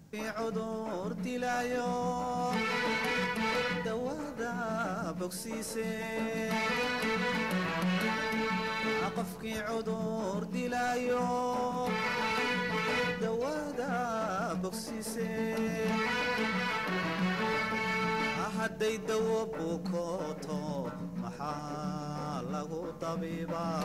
cudur dilaayo dawada bogsiise qofkii cudur dilaayo dawada bogsiise hadday dawo bukooto maxaa lagu dabiibaa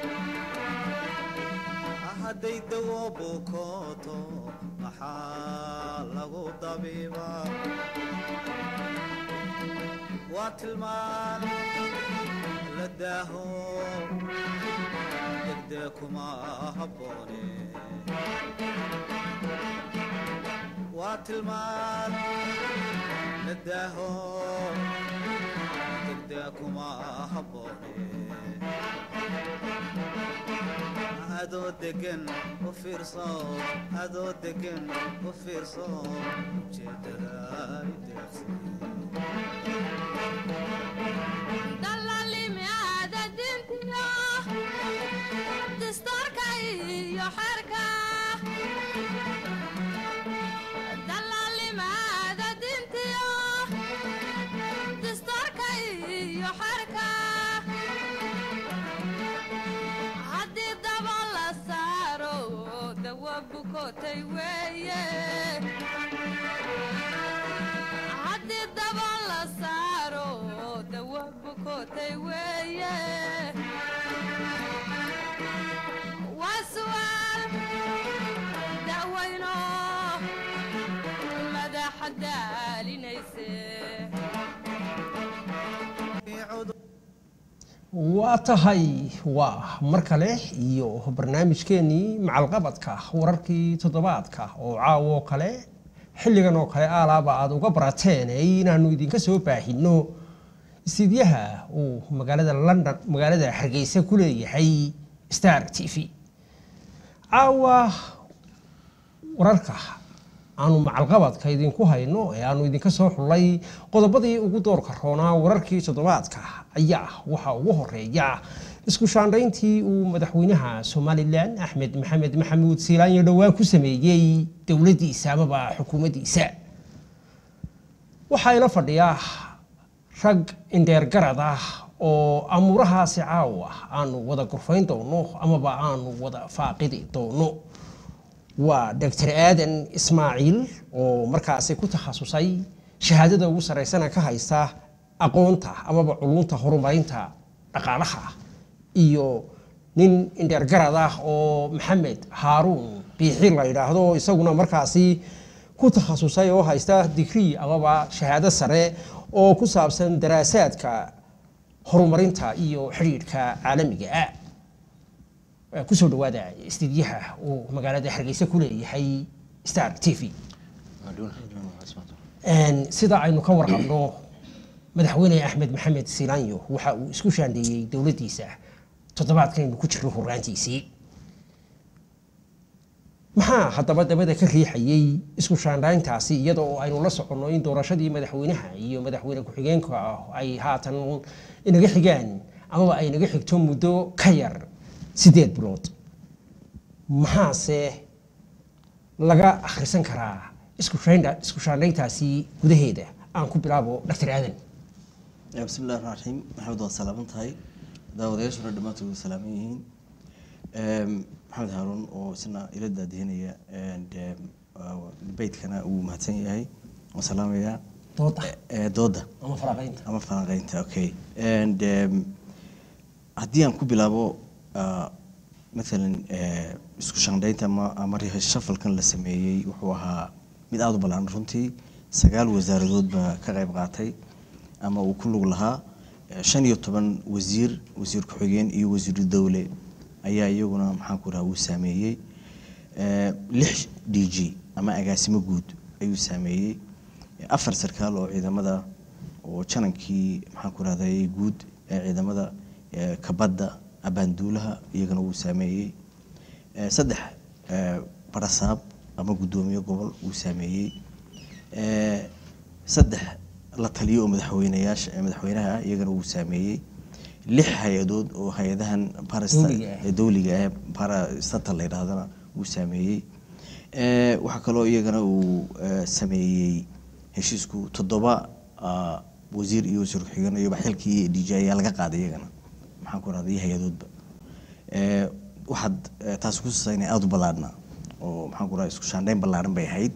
hadday dawo bukooto maxaa lagu dabiibaa waa tilmaan la daaho degdee kuma habboone waa tilmaan la daaho degdee kuma habboone adoo degan u fiirso adoo degan u fiirso ujeedada ideeqsi dallaalimi aada dintiyo dastuurka iyo xerka dallaalimi aada dintiyo dastuurka iyo xerka haddii daba la saaro dawa bukootay weeye haddii daba la saaro dawa bukootay weeye waa su'aal da'weyno madaxa daalinayse waa tahay waa mar kale iyo barnaamijkeenii macalqabadka wararkii toddobaadka oo caawo kale xilligan oo kale aalaaba aada uga barateen inaanu idinka soo baahino istidyaha uu magaalada london magaalada hargeysa ku leeyahay star t v caawa wararka aanu macalqabadka idinku hayno ee aanu idinka soo xullay qodobadii ugu doorka roonaa wararkii toddobaadka ayaa waxaa ugu horeeya isku shaandhayntii uu madaxweynaha somalilan axmed maxamed maxamuud siilaanyo dhowaan ku sameeyey dowladdiisa amaba xukuumaddiisa waxaa ila fadhiya rag indheergarad ah oo amuurahaasi caawa aanu wada gurfayn doono amaba aanu wada faaqidi doono waa doctor aadan ismaaciil oo markaasi ku takhasusay shahaadada ugu saraysana ka haysta aqoonta amaba culunta horumarinta dhaqaalaha iyo nin indheergarad ah oo maxamed haaruun biixi la yidhaahdo isaguna markaasi ku takhasusay oo haysta digrii amaba shahaado sare oo ku saabsan daraasaadka horumarinta iyo xidhiidhka caalamiga ah kusoo dhawaada istidyaha uu magaalada hargeysa ku leeyahay star t v sida aynu ka warqabno madaxweyne axmed maxamed silaanyo waxa uu isku shaandheeyey dowladdiisa toddobaadkaynu ku jirno horaantiisii maxaa haddaba dabada ka riixayey isku shaandhayntaasi iyada oo aynu la soconno in doorashadii madaxweynaha iyo madaxweyne ku-xigeenka ay haatan inaga xigaan amaba ay naga xigto muddo ka yar sideed bilood maxaase laga akhrisan karaa isku shaandhayntaasi gudaheeda aan ku bilaabo doctor aadan bismi illahi raxmaan raxiim maxamed waad salaaman tahay daawadayaashuna dhammaantood way salaaman yihiin maxamed haaruun oo isna ila daadihinaya beytkana uu mahadsan yahay waan salaamayaa dooda dooda ama faraqaynta ama falanqeynta okay and haddii aan ku bilaabo maalan isku shandhaynta ama ama shafalkan la sameeyey wuxuu ahaa mid aada u ballaaran runtii sagaal wasaaradood baa ka qayb qaatay ama uu ku lug lahaa shan iyo toban wasiir wasiir ku-xigeen iyo wasiiru dowle ayaa iyaguna maxaan ku raha uu saameeyey lix d g ama agaasimo guud ayuu saameeyey afar sarkaal oo ciidamada oo janankii maxaan ku rahday guud ee ciidamada kabadda abaanduulaha iyagana wuu saameeyey saddex barasaab ama guddoomiye gobol wuu saameeyey saddex la taliyo oo madaxweynayaasha madaxweynaha ah iyagana wuu saameeyey lix hay-adood oo hay-adahan Dowliga ah. dowliga ah parastatal la yidhahdana wuu saameeyey Eh, waxaa kaloo iyagana uu eh, sameeyey heshiisku toddoba ah, wasiir iyo wasiir ku-xigeen iyoba xilkii d j ayaa laga qaaday iyagana maxaan ku rahday iyo hay-adoodba Eh, waxaad eh, taasi kutusaysa inay aada u ballaadhnaa oo maxaan ku rahday isku shaandhayn ballaadhan bay ahayd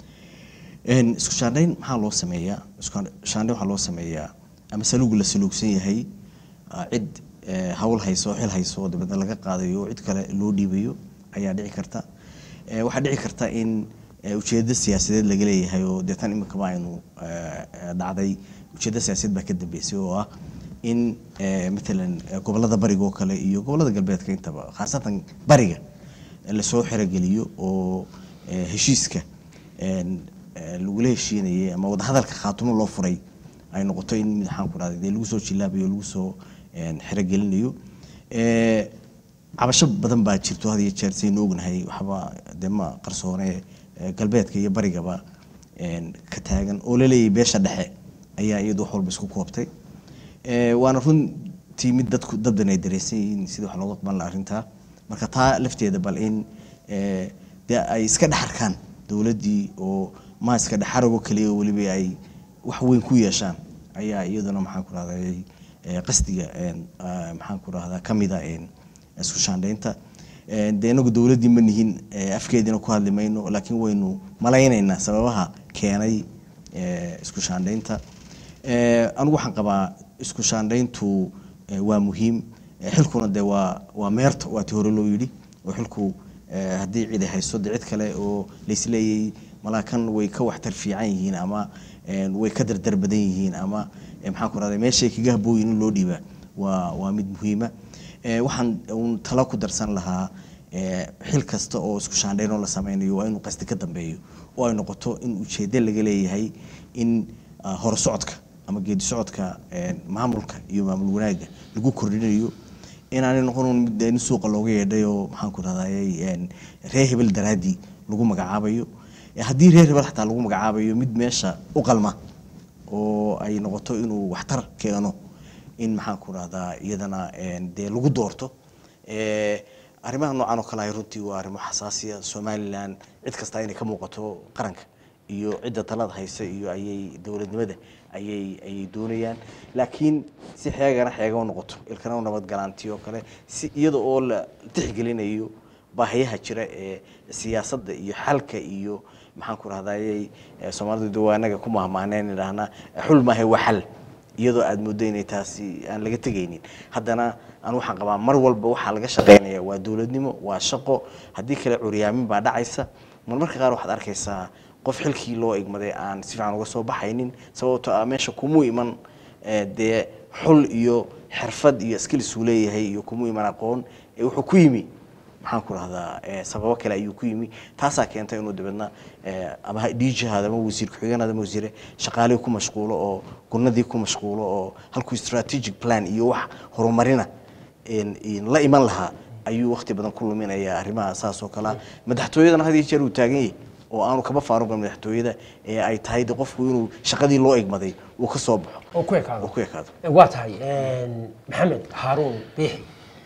Een, isku shaandhayn maxaa loo sameeyaa isku shaandhayn waxaa loo sameeyaa ama saluugu la saluugsan yahay ah, cid eh, hawl hayso oo xil hayso oo dabeedna laga qaadayo oo cid kale loo dhiibayo ayaa dhici karta Eh, waxaa dhici karta in eh, ujeeddo siyaasadeed laga leeyahay oo deetan iminkaba aynu eh, eh, dhacday ujeeddo siyaasadeed baa ka dambeysay oo ah in eh, matalan eh, gobollada bariga oo kale iyo gobollada galbeedka intaba khaasatan bariga eh, lasoo xerogeliyo oo eh, heshiiska een, eh, lagula heshiinayay ama wadahadalka khaatumo loo furay ay noqoto in maxaan ku rahday dee lagu soo jilaabayo lagu soo een, xerogelinayo Eh, cabasho badan baa jirto had iyo jeer saynu ognahay waxba dee ma qarsoone eh, galbeedka iyo barigaba een, ka taagan oo laleeyahay beesha dhexe ayaa iyadu wax walba isku koobtay Eh, waana runtii mid dadku dabdan ay dareensan yihiin sida wax looga qaban laha arrintaa marka taa lafteeda bal in eh, dee ay iska dhex arkaan dowladdii oo ma iska dhexarago keliya oo weliba ay wax weyn ku yeeshaan ayaa iyaduna maxaan ku rahday eh, qasdiga een, ah, maxaan ku rahdaa ka mida een, isku shaandhaynta Eh, dee inagu dowladdii ma nihin eh, afkeediina ku hadli mayno laakiin waynu malaynaynaa sababaha keenay eh, isku shaandhaynta Eh, anigu waxaan qabaa isku shaandhayntu eh, waa muhiim Eh, xilkuna dee waa waa meerta waa ti hore loo yidhi oo xilku eh, haddii cidi hayso dee cid kale oo laisleeyay malaakan way ka waxtar fiican yihiin ama eh, way ka dardar badan yihiin ama eh, maxaan ku rahday meeshay kaga habooyin in loo dhiibaa waa waa mid muhiima Eh, waxaan uun talo ku darsan lahaa eh, xil kasta oo isku shaandhayn oo la sameynayo waa inuu qasdi ka dambeeyo oo ay noqoto in ujeeddo laga leeyahay in ah, hore socodka ama geedi socodka eh, maamulka iyo maamul wanaagga lagu kordhinayo inaanay noqon uun mid in suuqa looga yeedhay oo maxaan ku rahday reer hebel daraaddii lagu magacaabayo Eh, haddii reer hebel xataa lagu magacaabayo mid meesha u qalma oo ay noqoto inuu waxtar keeno in maxaan ku rahdaa iyadana een, dee lagu doorto Eh, arrimaha noocan oo kale ah runtii waa arrimo xasaasiya somalilan cid kasta inay ka muuqato qaranka iyo cidda talada haysa iyo ayay dowladnimada ayay ayay doonayaan laakiin si xeegana xeega u noqoto ilkana u nabadgalaanti oo kale si iyada oo la tixgelinayo baahiyaha jira ee siyaasadda iyo xalka iyo maxaan ku rahdayay soomaalidu de waa inaga ku mahmaaneen idhaahna xul maahe waa xal iyadoo aad mooddo inay taasi aan laga tegaynin haddana aan waxaan qabaa mar walba waxaa laga shaqaynaya waa dowladnimo waa shaqo haddii kale curyaamin baa dhacaysa marmarka qaar waxaad arkaysaa qof xilkii loo igmaday aan si fiican uga soo baxaynin sababtoo ah meesha kumuu iman eh, dee xul iyo xirfad iyo skills uu leeyahay iyo kumuu iman aqoon ee wuxuu ku yimi maxaan ku rahdaa eh, sababo kale ayuu ku yimi taasaa keentay inuu dabeedna eh, ama dhiijahaada ama wasiir ku-xigeenaada ama wasiire shaqaalihii ku mashquulo oo gunadii ku mashquulo oo halkuu strategic plan iyo wax horumarina een- een la iman lahaa ayuu waqti badan ku luminayaa arrimaha saas oo kale ah madaxtooyadana had iyo jeer uu taagan yahay oo aanu kaba faaruqin madaxtooyada ee ay tahay de qofku inuu shaqadii loo igmaday uu ka soo baxo oo ku ekaado oo ku ekaado waa tahay maxamed haaruun biixi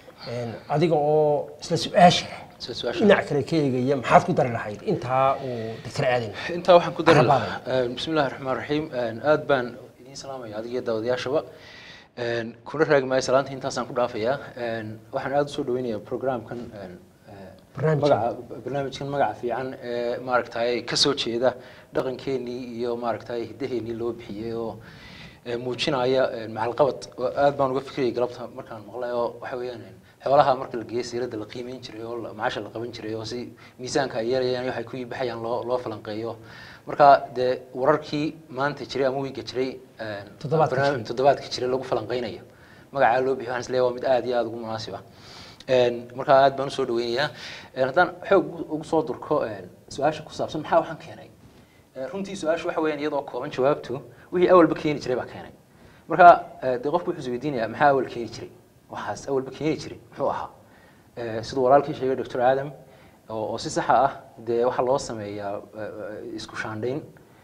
adiga oo isla su-aasha Isla su-aasha. dhinac kale ka eegaya maxaad ku dari lahayd intaa uu doctor aadan intaa waxaan ku dari Carabaaday. lahaa bismi illahi raxmaan raxiim aad baan idiin salaamaya adiga iyo daawadayaashaba Een, kuna raagi maayo salaanta intaasaan ku dhaafayaa Een, waxaan aada usoo dhaweynayaa programkan een, eh, Barnaamijkan. magaca barnaamijkan magaca fiican ee maaragtay kasoo jeeda dhaqankeenii iyo maaragtay hiddaheenii loo bixiyey oo ee, muujinaya een, macalqabad oo aad baan uga fikirayay galabta markaan maqlay oo waxa weeyaan een, xoolaha marka la geeyo siirada la qiimeyn jiray oo la- macaasha la qaban jiray oo si miisaanka ay yeelayaan iyo waxay ku baxayaan loo loo falanqeeyo marka dee wararkii maanta jiray ama wiiga jiray een, Toddobaadka barnaamij- jiray. toddobaadka jiray lagu falanqeynayo magacaa loo bixiyo waxaan isleeyahay waa mid aad iyo aad ugu munaasib ah Een, marka aad baan usoo dhaweynayaa Een, haddaan xoog ugu- ugu soo durko een, su-aasha ku saabsan maxaa waxaan keenay Ee, runtii su-aashu waxa weeyaan iyadoo kooban jawaabtu wixii awalba keeni jiray baa keenay marka ee, dee qofku wuxuu isweydiinayaa maxaa awal keeni jiray waxaas awalba keeni jiray muxuu ahaa Ee, siduu walaalkii sheegay dr aadam oo oo si saxa ah dee waxaa loo sameeyaa ee, ee, isku shaandhayn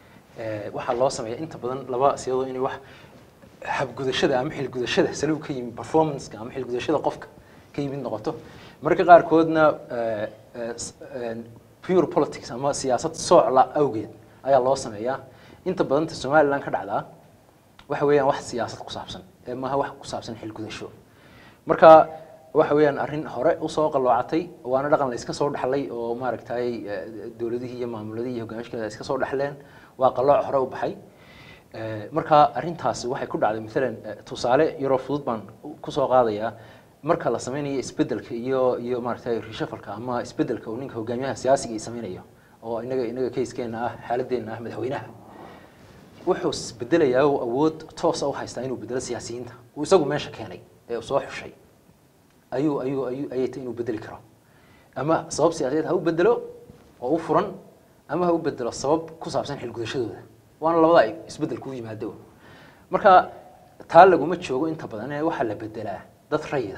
Ee, waxaa loo sameeyaa inta badan laba siyadoo inay wax habgudashada ama xilgudashada saliu ka yimid performanceka ama xilgudashada qofka ka yimid noqoto marka qaarkoodna ee, ee, s- een, pure politics ama siyaasad soocla awgeed ayaa loo sameeyaa inta badanta somaliland ka dhacdaa waxa weeyaan wax siyaasad ku saabsan ee maaha wax ku saabsan xilgudasho marka waxa weeyaan arrin hore usoo qalloocatay waana dhaqan la iska soo dhaxlay oo maaragtay eh, dowladihii iyo maamuladihii iyo hogaamishkeeda iska soo dhaxleen waa qallooc hore u baxay Eh, marka arrintaasi waxay ku dhacday maalan eh, tusaale yaroo fudud baan kusoo qaadayaa marka la sameynayo isbedelka iyo iyo maaragtay reshafalka ama isbedelka uu ninka hogaamiyaha siyaasiga ay sameynayo oo inaga inaga kayskeena ah xaaladdeena ah madaxweynaha wuxuu isbedelayaa oo awood toosa u haystaa inuu bedelo siyaasiyiinta uu isagu meesha keenay ee uu soo xushay ayuu ayuu ayuu ayay tahay inuu bedeli karo ama sabab siyaasadeed ha u bedelo oo u furan ama ha u bedelo sabab ku saabsan xilgudashadooda waana labada ay isbedel ku yimaado marka taa laguma joogo inta badan ee waxaa la bedelaa dad rayida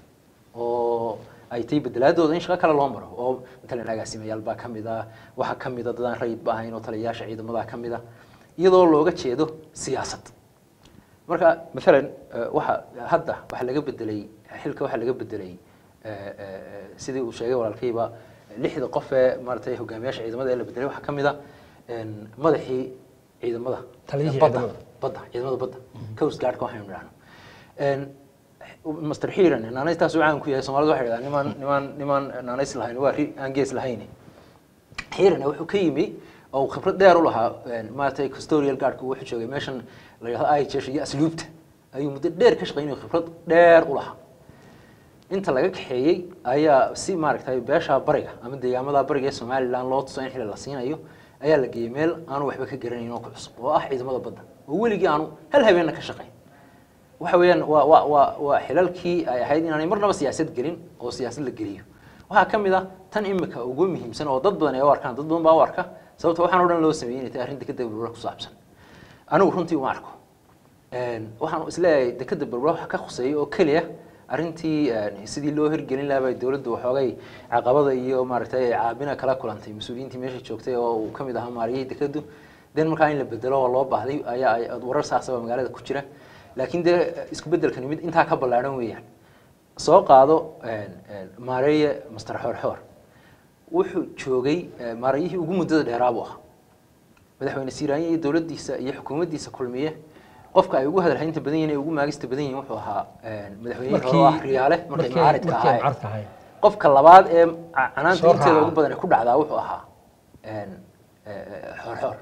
oo ay tahay bedelaadooda in shaqo kale loo maro oo matalan agaasimayaal baa ka mid ah waxaa ka mid a dadaan rayid ba ahayn oo taliyayaasha ciidamada ka mid a iyadoo looga jeedo siyaasad marka maalan eh, waxa hadda waxaa laga bedelay xilka waxaa laga bedelay eh, eh, sidii uu sheegay walaalkayba lixda qof ee maaragtay hogaamiyaasha ciidamada ee la bedelay waxaa ka mid a en, madaxii ciidamada Taliyihii badda ciidamada. badda ciidamada badda coast guardka waxaynu idhahno En, master xiran naanaystaas uu caan ku yahay soomaalida waxay idhahdaan nimaan nimaan nimaan naanays lahayn waa ri aan gees lahayn xiirana wuxuu ka yimi oo uu khibrad dheer u lahaa een, maaragtay custodial guardka uu wuxuu joogay meeshan la yidhahdo IHS iyo asluubta ayuu muddo dheer ka shaqeynayay khibrad dheer u lahaa inta laga kaxeeyey ayaa si maaragtay beesha bariga ama deegaamada bariga ee somaliland loo tuso in xili la siinayo ayaa la geeyey meel aanu waxba ka garanayn oo ku cusub oo ah ciidamada badda oo weligii aanu hal habeenna ka shaqayn waxa weeyaan waa waa waa waa xilalkii ay ahayd inaanay marnaba siyaasad gelin oo siyaasad la geliyo waxaa ka mid ah tan imika ugu muhiimsan oo dad badan ay u arkaan dad badan baa u arka sababta waxaan o dhan loo sameeyey inay tahay arrin dekeda berbera ku saabsan anigu runtii uma arko Een, waxaan isleeyahay dekeda berbera waxa ka khuseeya oo keliya arrintii een, sidii loo hirgelin lahaa bay dowladdu waxoogay caqabada iyo maaragtay caabina kala kulantay mas-uuliyiintii meesha joogtay oo uu ka mid ahaa maariyihii dekedu den markaa in la bedelo oo loo baahday ayaa ay warar saasaba magaalada ku jira laakiin dee isku bedelkani mid intaa ka ballaadhan weeyaan soo qaado een, een, maareeye master xoorxoor wuxuu joogay eh, maarayihii ugu muddada dheeraa buu ahaa madaxweyne siiraanye iyo dowladdiisa iyo xukuumaddiisa kulmiye qofka ay ugu hadalhaynta badan yihiin ee ugu maagista badan yihiin wuxuu ahaa een, madaxweynihii hore oo ah riyaale markay macaaridka markay ahaayeen mucaaradka ahaayeen qofka labaad ee ca- canaanta Soo inteeda raaca. ugu badan ee ku dhacdaa wuxuu ahaa een, eh, xoorxoor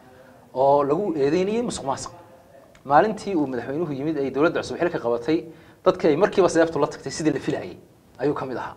oo lagu eedeynayay musuq maasuq maalintii uu madaxweynuhu yimid ay dowladda cusub xilka qabatay dadkii ay markiiba seeftu la tagtay sidii la filayay ayuu ka mid ahaa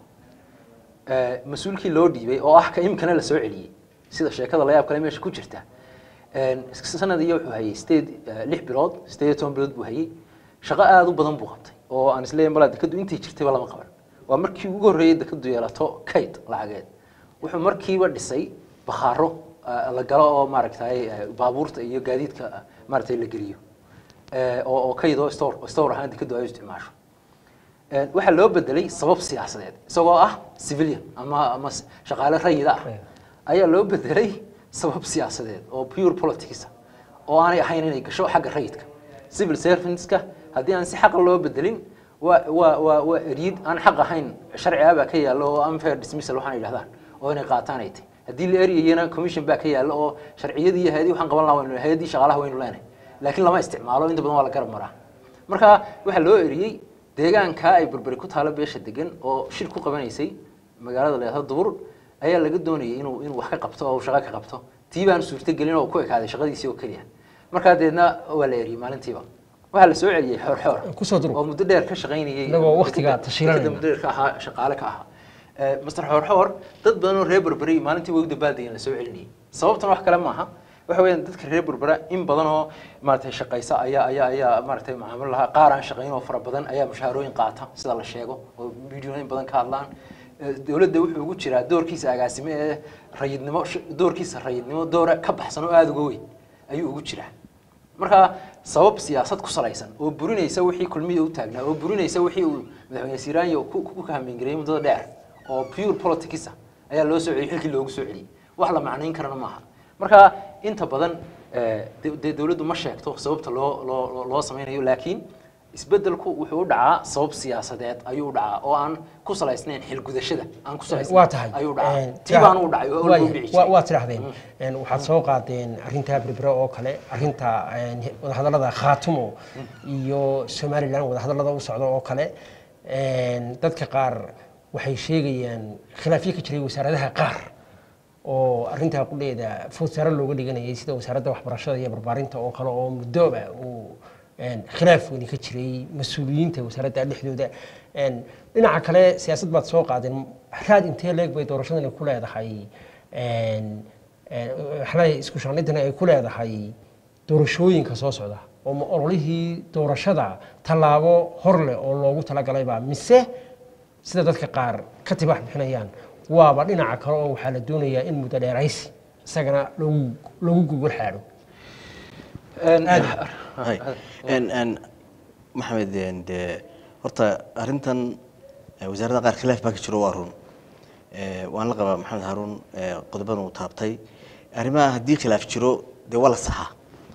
Eh, mas-uulkii loo dhiibay oo ah ka imikana la soo celiyey sida sheekada la yaab kale meesha ku jirta Een, sanad iyo wuxuu hayay sideed eh, lix bilood sideed iyo toban bilood buu hayay shaqo aada u badan buu qabtay oo aan isleeyahay malaa dekadu intay jirtayba lama qaban waa markii ugu horreeyay dekadu yeelato kayd lacageed wuxuu markiiba dhisay bakhaaro eh, la galo oo maaragtay eh, baabuurta iyo gaadiidka eh, maaragtay la geliyo Eh, oo oo kayd oo store store ahaan dekadu ay u isticmaasho Een, waxaa loo bedelay sabab siyaasadeed isagoo ah civilian ama ama s- shaqaale rayida ah ayaa loo bedelay sabab siyaasadeed oo pure politics ah, oo aanay ahayn inay gasho xagga rayidka civil servantska haddii aan si xaqa loo bedelin waa waa waa waa eryid aan xaq ahayn sharci ah baa ka yaalla oo unfair dismissal waxaan yidhahdaan oo inay qaataan ay tahay haddii la eryayana commission baa ka yaalla oo sharciyadii iyo hayadii waxaan qaban lahaa waynu hayadii shaqaalaha waynu leenahay laakiin lama isticmaalo inta badan waa la garab maraa marka waxaa loo eriyey deegaanka ay berberi ku taalo beesha degan oo shir ku qabanaysay magaalada leedaha dubur ayaa laga doonayay inuu inuu wax ka qabto oo uu shaqo ka qabto tii baan suurtagelin oo ku ekaaday shaqadiisii oo keliya markaa deedna waa la eriyey maalintiiba waxaa la soo celiyey xoor xoor Kusoo durug. oo muddo dheer ka shaqaynayay Inagoo waqtigaa tashiilanayna. dekeda muddo dheer ka ahaa shaqaale ka ahaa Eh, master xoor xoor dad badan oo reer berberi maalintii way u dabaaldegeen la soo celinayay sababtana wax kale maaha waxa weeyaan dadka reer berbera in badan oo maaragtay shaqaysa ayaa ayaa ayaa maaragtay macaamil lahaa qaar aan shaqayn oo fara badan ayaa mushaharooyin qaata sida la sheego oo videoyin badan ka hadlaan Eh, dowladda wuxuu ugu jiraa doorkiisa agaasime ee rayidnimo sh- doorkiisa rayidnimo doora ka baxsan oo aada uga weyn ayuu ugu jiraa marka sabab siyaasad ku salaysan oo burinaysa wixii kulmiya u taagnaa oo burinaysa wixii uu madaxweyne siiraanya ku ku kahamengareyay muddada dheer oo pure politics ah ayaa loo soo celiyey xilkii loogu soo celiyey wax la macnayn karana maaha marka inta badan eh, de- dee dowladdu ma sheegto sababta loo loo loo- loo sameynayo laakiin isbedelku wuxuu u dhacaa sabab siyaasadeed ayuu u dhacaa oo aan ku salaysnayn xilgudashada aan ku salaysnayn waa tahay ayuu Een, dhacaa tii tira- baan u dhacay oo waaya, loo dhici waa- jiray waa tidhahdeen Een, waxaad soo qaadeen arrinta berbera oo kale arrinta een, wadahadallada khaatumo iyo somalilan wadahadallada u socda oo kale Een, dadka qaar waxay sheegayaan khilaafyo ka jiray wasaaradaha qaar oo arrintaa qudheeda fursaro looga dhiganayay sida wasaaradda waxbarashada iyo barbaarinta oo kale oo muddooba uu een, khilaaf weyni ka jiray mas-uuliyiinta wasaaradda dhexdooda Een, dhinaca kale siyaasad baad soo qaadeen raad intee leeg bay doorashadani ku leedahay een, een, waxaa leeyahay isku shaandhintani ay ku leedahay doorashooyinka soo socda oo ma ololihii doorashada tallaabo hor leh oo loogu talagalayba mise sida dadka qaar ka tibax bixinayaan waaba dhinaca kale oo waxaa la doonayaa in muddo dheeraysi isagana lagu lagu gogol xaadho Een, Hay. En- en, maxamed en, de horta arrintan eh, wasaaradda qaar khilaaf baa ka jiro waa run Eh, waan la qabaa maxamed haruun eh, qodobadan uu taabtay arrimaha haddii khilaaf jiro dee waa la saxaa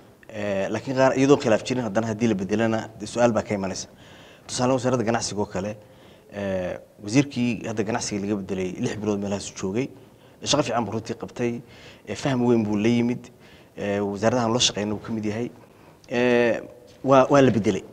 Eh, laakiin qaar iyadoo khilaaf jirin haddana haddii la bedelana dee su-aal baa ka imanaysa tusaale wasaaradda ganacsiga oo kale eh, wasiirkii hadda ganacsiga laga bedelay lix bilood meelahaasu joogay shaqo fiican buu runtii qabtay eh, faham weyn buu la yimid eh, wasaaradahan loo shaqeyna uu ka mid yahay Eh, waa waa la bedelay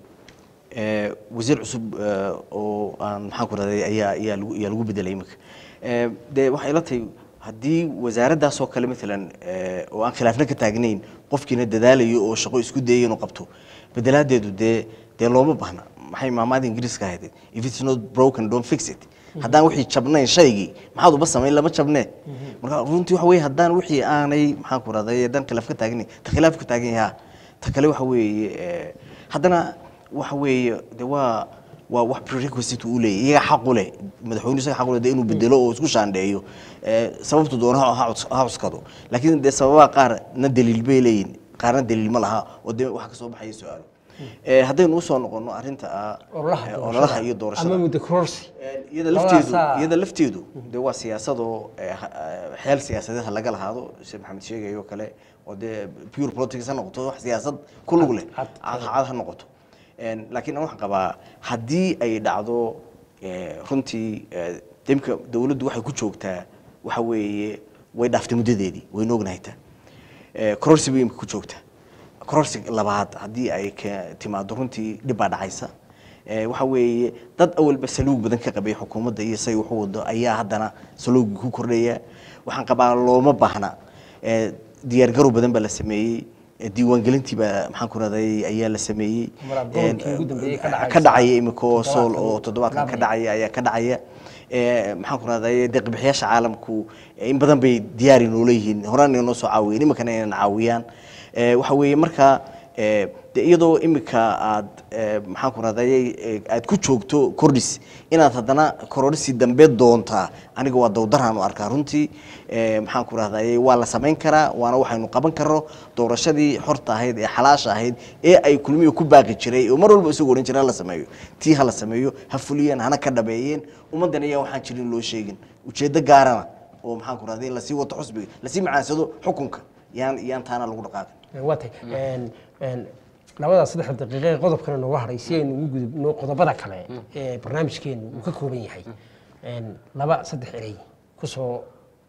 Eh, wasiir cusub eh, oo aan maxaan ku rahday ayaa ayaa lagu ayaa lagu bedelay iminka Eh, dee waxay ila tahay haddii wasaaraddaas oo kale maalan eh, oo aan khilaafna ka taagnayn qofkiina dadaalayo oo shaqo isku dayayo inuu qabto bedelaadeedu dee dee looma baahna maxay maamaada ingiriiska ahayd if it's not broken don't fix it haddaan wixii jabnayn shaygii maxaad uba samayn lama jabnee marka runtii waxa weeye haddaan wixii aanay maxaan ku rahday haddaan khilaaf ka taagnayn ta khilaaf ka taagan yahaa ta kale waxa weeye eh, haddana waxa weeye de waa waa wax prerequisite uu leeyahy iyaga xaq u leh madaxweynuhu isaga xaq u leh de inuu bedelo oo isku shaandheeyo Eh, sababtu doono ha ha cus- ha cuskado laakiin dee sababaha qaar na daliil bay leeyihin qaarna daliil ma laha oo dee wax ka soo baxaya su-aalo Eh, haddaynu usoo noqono arrinta ah ololaha eh, doorashada ololaha iyo doorashada ama muddo kororsi iyada Labadaasaa- lafteedu iyada lafteedu de waa siyaasadoo eh, ha- eh, xeel siyaasadeed ha laga lahaado sida maxamed sheegayo kale oo dee pure politics ha noqoto wax siyaasad ku lug leh Cad, cad. cad ha noqoto En, laakiin aan waxaan qabaa haddii ay dhacdo eh, runtii eh, demka dawladdu waxay ku joogtaa waxa weeye way dhaaftay muddadeedii wayna ognahay taa Eh, kororsi bay imika ku joogtaa kororsi labaad haddii ay ka timaado runtii dhib baa dhacaysa Eh, waxa weeye dad awalba saluug badan ka qabay xukuumadda iyo say waxu wado ayaa haddana saluugi ku kordhaya waxaan qabaa looma baahna Eh, diyaargarow badan baa la sameeyey Eh, diiwaangelintii baa maxaan ku raday ayaa la sameeyey Marathon-kii ugu dambeeyey ka dhacaysa. ka dhacaya imika oo sool Toddobaadkan oo toddobaadkan ka bilaabmaya. dhacaya ayaa ka dhacaya Eh, maxaan ku rahday deeqbixiyaasha caalamku eh, in badan bay diyaari noola yihiin horaan inoo soo caawiyeen iminkana inaan caawiyaan Eh, waxa weeye marka eh, de iyadoo imika aad eh, maxaan ku rahday aad ku joogto kordhis inaad haddana kororisi dambe doontaa aniga waa dawdaraan u arkaa runtii Eh, maxaan ku rahday waa la samayn karaa waana waxaynu qaban karno doorashadii xorta ahayd ee xalaasha ahayd ee ay kulmiyo ku baaqi jiray oo mar walba isagu odhan jiray ha la sameeyo tii ha la sameeyo ha fuliyeen hana ka dhabeeyeen ummaddan ayaa waxaan jirin loo sheegin ujeeddo gaarana oo maxaan ku rahday lasii wato xusbiga lasii macaansado xukunka yaan yaan taana lagu dhaqaaqin waa tahay Een, een, labada saddex daqiiqe ee qodobkana nooga haray si aynu ugu gudubno qodobada kale ee barnaamijkeenu uu ka kooban yahay Een, laba saddex erey kusoo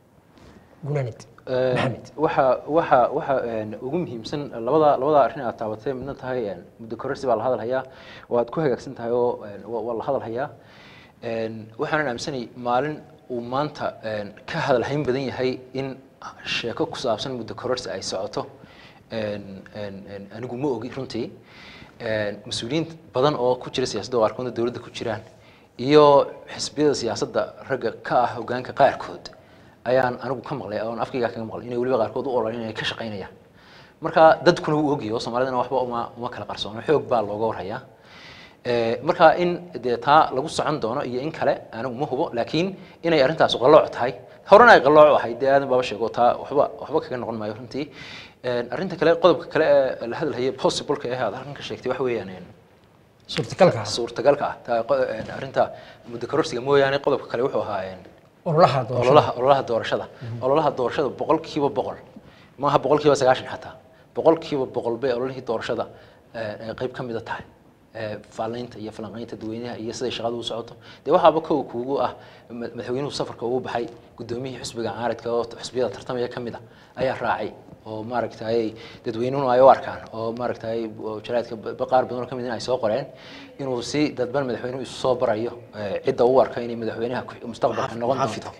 gunanid maxamed waxa waxa waxa een, ugu muhiimsan labada labada arrin aad taabatay midna tahay een, muddo kororsi baa la hadal hayaa waad ku hagaagsan tahay oo een, waa waa la hadal hayaa Een, waxaanan aaminsanay maalin uu maanta een, ka hadalhayn badan yahay in sheeko ku saabsan muddo kororsi ay socoto Een, een, een, anigu ma ogi runtii Een, mas-uuliyiin badan oo ku jira siyaasadda oo qaarkoodna dowladda ku jiraan iyo xisbiyada siyaasadda ragga ka ah hogaanka qaarkood ayaan anigu ka maqlay oon afkayga kaga maqlay inay weliba qaarkood u ololeen inay ka shaqaynayaan marka dadkuna wuu ogyahay oo soomaalidana waxba uma uma kala qarsoono xoog baa looga warhayaa Eh, marka in dee taa lagu socon doono iyo in kale anigu ma hubo laakiin inay arrintaas qalooc tahay horena ay qalooc ahayd dee aadan baaba sheego taa waxba waxba kaga noqon maayo runtii Een, arrinta kale qodobka kale ee la hadalhayay possible-ka ee aad halkan ka sheegtay waxa weeyaan een, suurtagalka suurtagalka ah taa qo- een, arrinta muddo kororsiga mooyaane qodobka kale wuxuu ahaa een, ololaha doorashada ololaha ololaha doorashada ololaha doorashada boqolkiiba boqol maaha boqolkiiba sagaashan xataa boqolkiiba boqol bay ololihii doorashada eh, eh, qayb ka mida tahay eh, faalaynta iyo falanqaynta dadweynaha iyo siday shaqadu u socoto dee waxaaba kow kuugu ah ma- madaxweynuhu safarka ugu baxay gudoomiyihii xisbiga caaradka oo xisbiyada tartamaya ka mid a ayaa raacay oo maaragtay dadweynuhuna ay u arkaan oo maaragtay oo jaraadka ba- ba- qaar badan oo ka mid in ay soo qoreen inuu si dadban madaxweynuhu isu soo barayo eh, cidda u arka inay madaxweynaha ku- mustaqbalka noqon doonto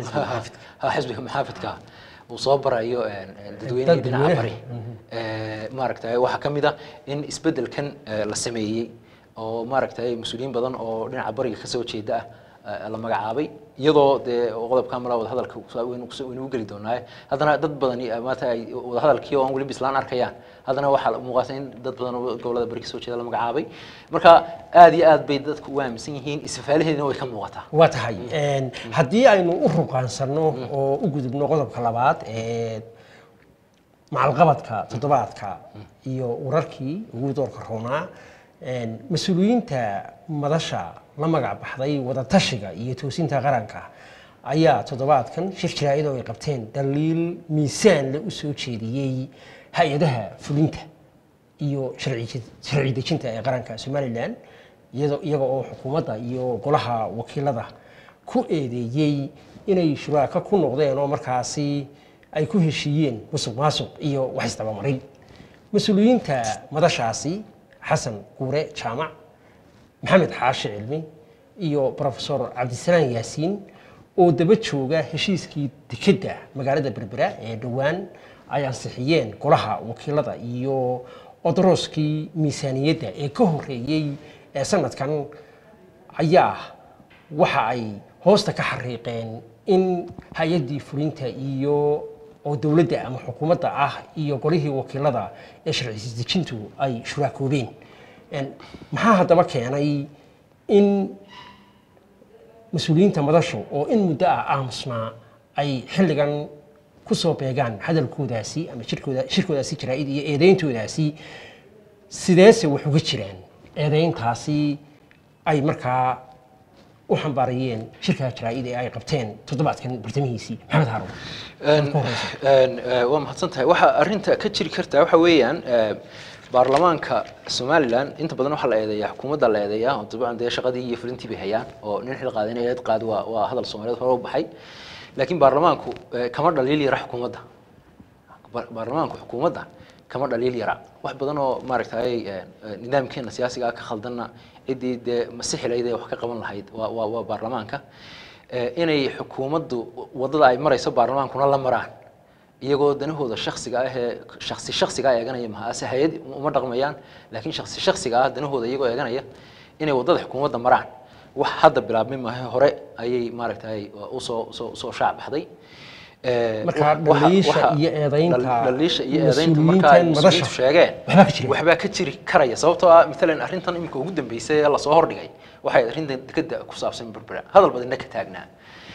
Ha, xisbiga maxaafidka uu soo barayo eh, eh, dadweynihii dhinaca dadweynaha. bari Eh, maaragtay waxaa ka mid ah in isbeddelkan eh, la sameeyey oo maaragtay mas-uuliyiin badan oo dhinaca bariga kasoo jeeda ah eh, la magacaabay iyadoo dee qodobka mala wada hadalka waynu kuso- waynu u geli doonaaye haddana dad badani eh, maanta ay wada hadalkii oo aan weli bislaan arkayaan haddana waxaa muuqata in dad badan oo gobolada bari kasoo jeeda la magacaabay marka aad iyo aad bay dadku u aaminsan yihiin isfaalaheedina way ka muuqataa waa tahay een, haddii aynu u ruqaansanno oo u gudubno qodobka labaad ee macalqabadka toddobaadka iyo wararkii ugu doorka roonaa een, mas-uuliyiinta madasha la magac baxday wadatashiga iyo toosinta qaranka ayaa toddobaadkan shir jaraa'id oo ay qabteen daliil miisaan le u soo jeediyey hay-adaha fulinta iyo sharci sharci dejinta ee qaranka somalilan iyadoo iyaga oo xukuumadda iyo golaha wakiilada ku eedeeyey inay shuraaka ku noqdeen oo markaasi ay ku heshiiyeen musuq maasuq iyo wax isdabamarin mas-uuliyiinta madashaasi xasan guure jaamac maxamed xaashi cilmi iyo profesor cabdisalaan yaasiin oo daba jooga heshiiskii dekedda magaalada berbera ee dhowaan ay ansixiyeen golaha wakiilada iyo odorooskii miisaaniyadda ee ka horeeyey ee sanadkan ayaa waxa ay hoosta ka xariiqeen in hay-addii fulinta iyo oo dowladda ama xukuumadda ah iyo golihii wakiilada ee sharci dejintu ay shuraakoobeen Een, maxaa haddaba keenay in mas-uuliyiinta madashu oo in muddo ah aamusnaa ay xilligan ku soo beegaan hadalkoodaasi ama shirkooda shirkoodaasi jaraa'id iyo eedeyntoodaasi sideese wax uga jiraan eedeyntaasi ay markaa u xambaarayeen shirka jaraa'id ee ay qabteen toddobaadkan bartamihiisii maxamed haarun Een, een, eh, waa mahadsan tahay waxa arrinta ka jiri kartaa waxa weeyaan eh, baarlamaanka somalilan inta badan waxaa la eedeeyaa xukuumadda la eedeeyaa oo dabcan dee shaqadii iyo fulintii bay hayaan oo nin xil qaadan eed qaad waa waa hadal soomaaliyeed hore u baxay laakiin baarlamaanku eh, kama dhaliil yara xukuumadda Ba- baarlamaanku xukuumadda kama dhaliil yara wax badan oo maaragtay eh, eh, nidaamkeena siyaasiga ah ka khaldanna ciddii dee masixilayd ee wax ka qaban lahayd waa waa waa baarlamaanka Eh, inay xukuumaddu waddada ay marayso baarlamaankuna la maraan iyagoo danahooda shaksiga ah ee shaksi shaksiga ah eeganaya maha ase hay-ad uma dhaqmayaan laakiin shaksi shaksiga ah danahooda iyagoo eeganaya inay waddada xukuumadda maraan wax hadda bilaabmay maahe hore ayay maaragtay usoo usoo usoo shaac baxday Eh, Marka waxa- waxa- dhaliisha waxa- iyo eedaynta dhal- dhaliisha iyo eedaynta mas-uuliyiintan marka ay madasha mas-uuliyiintu sheegeen waxbaa ka jira. waxbaa ka jiri karaya sababtoo ah maalan arrintan imika ugu dambeysay ee lasoo hordhigay waxay arrintan dekeda ku saabsan berbera hadal badanna ka taagnaa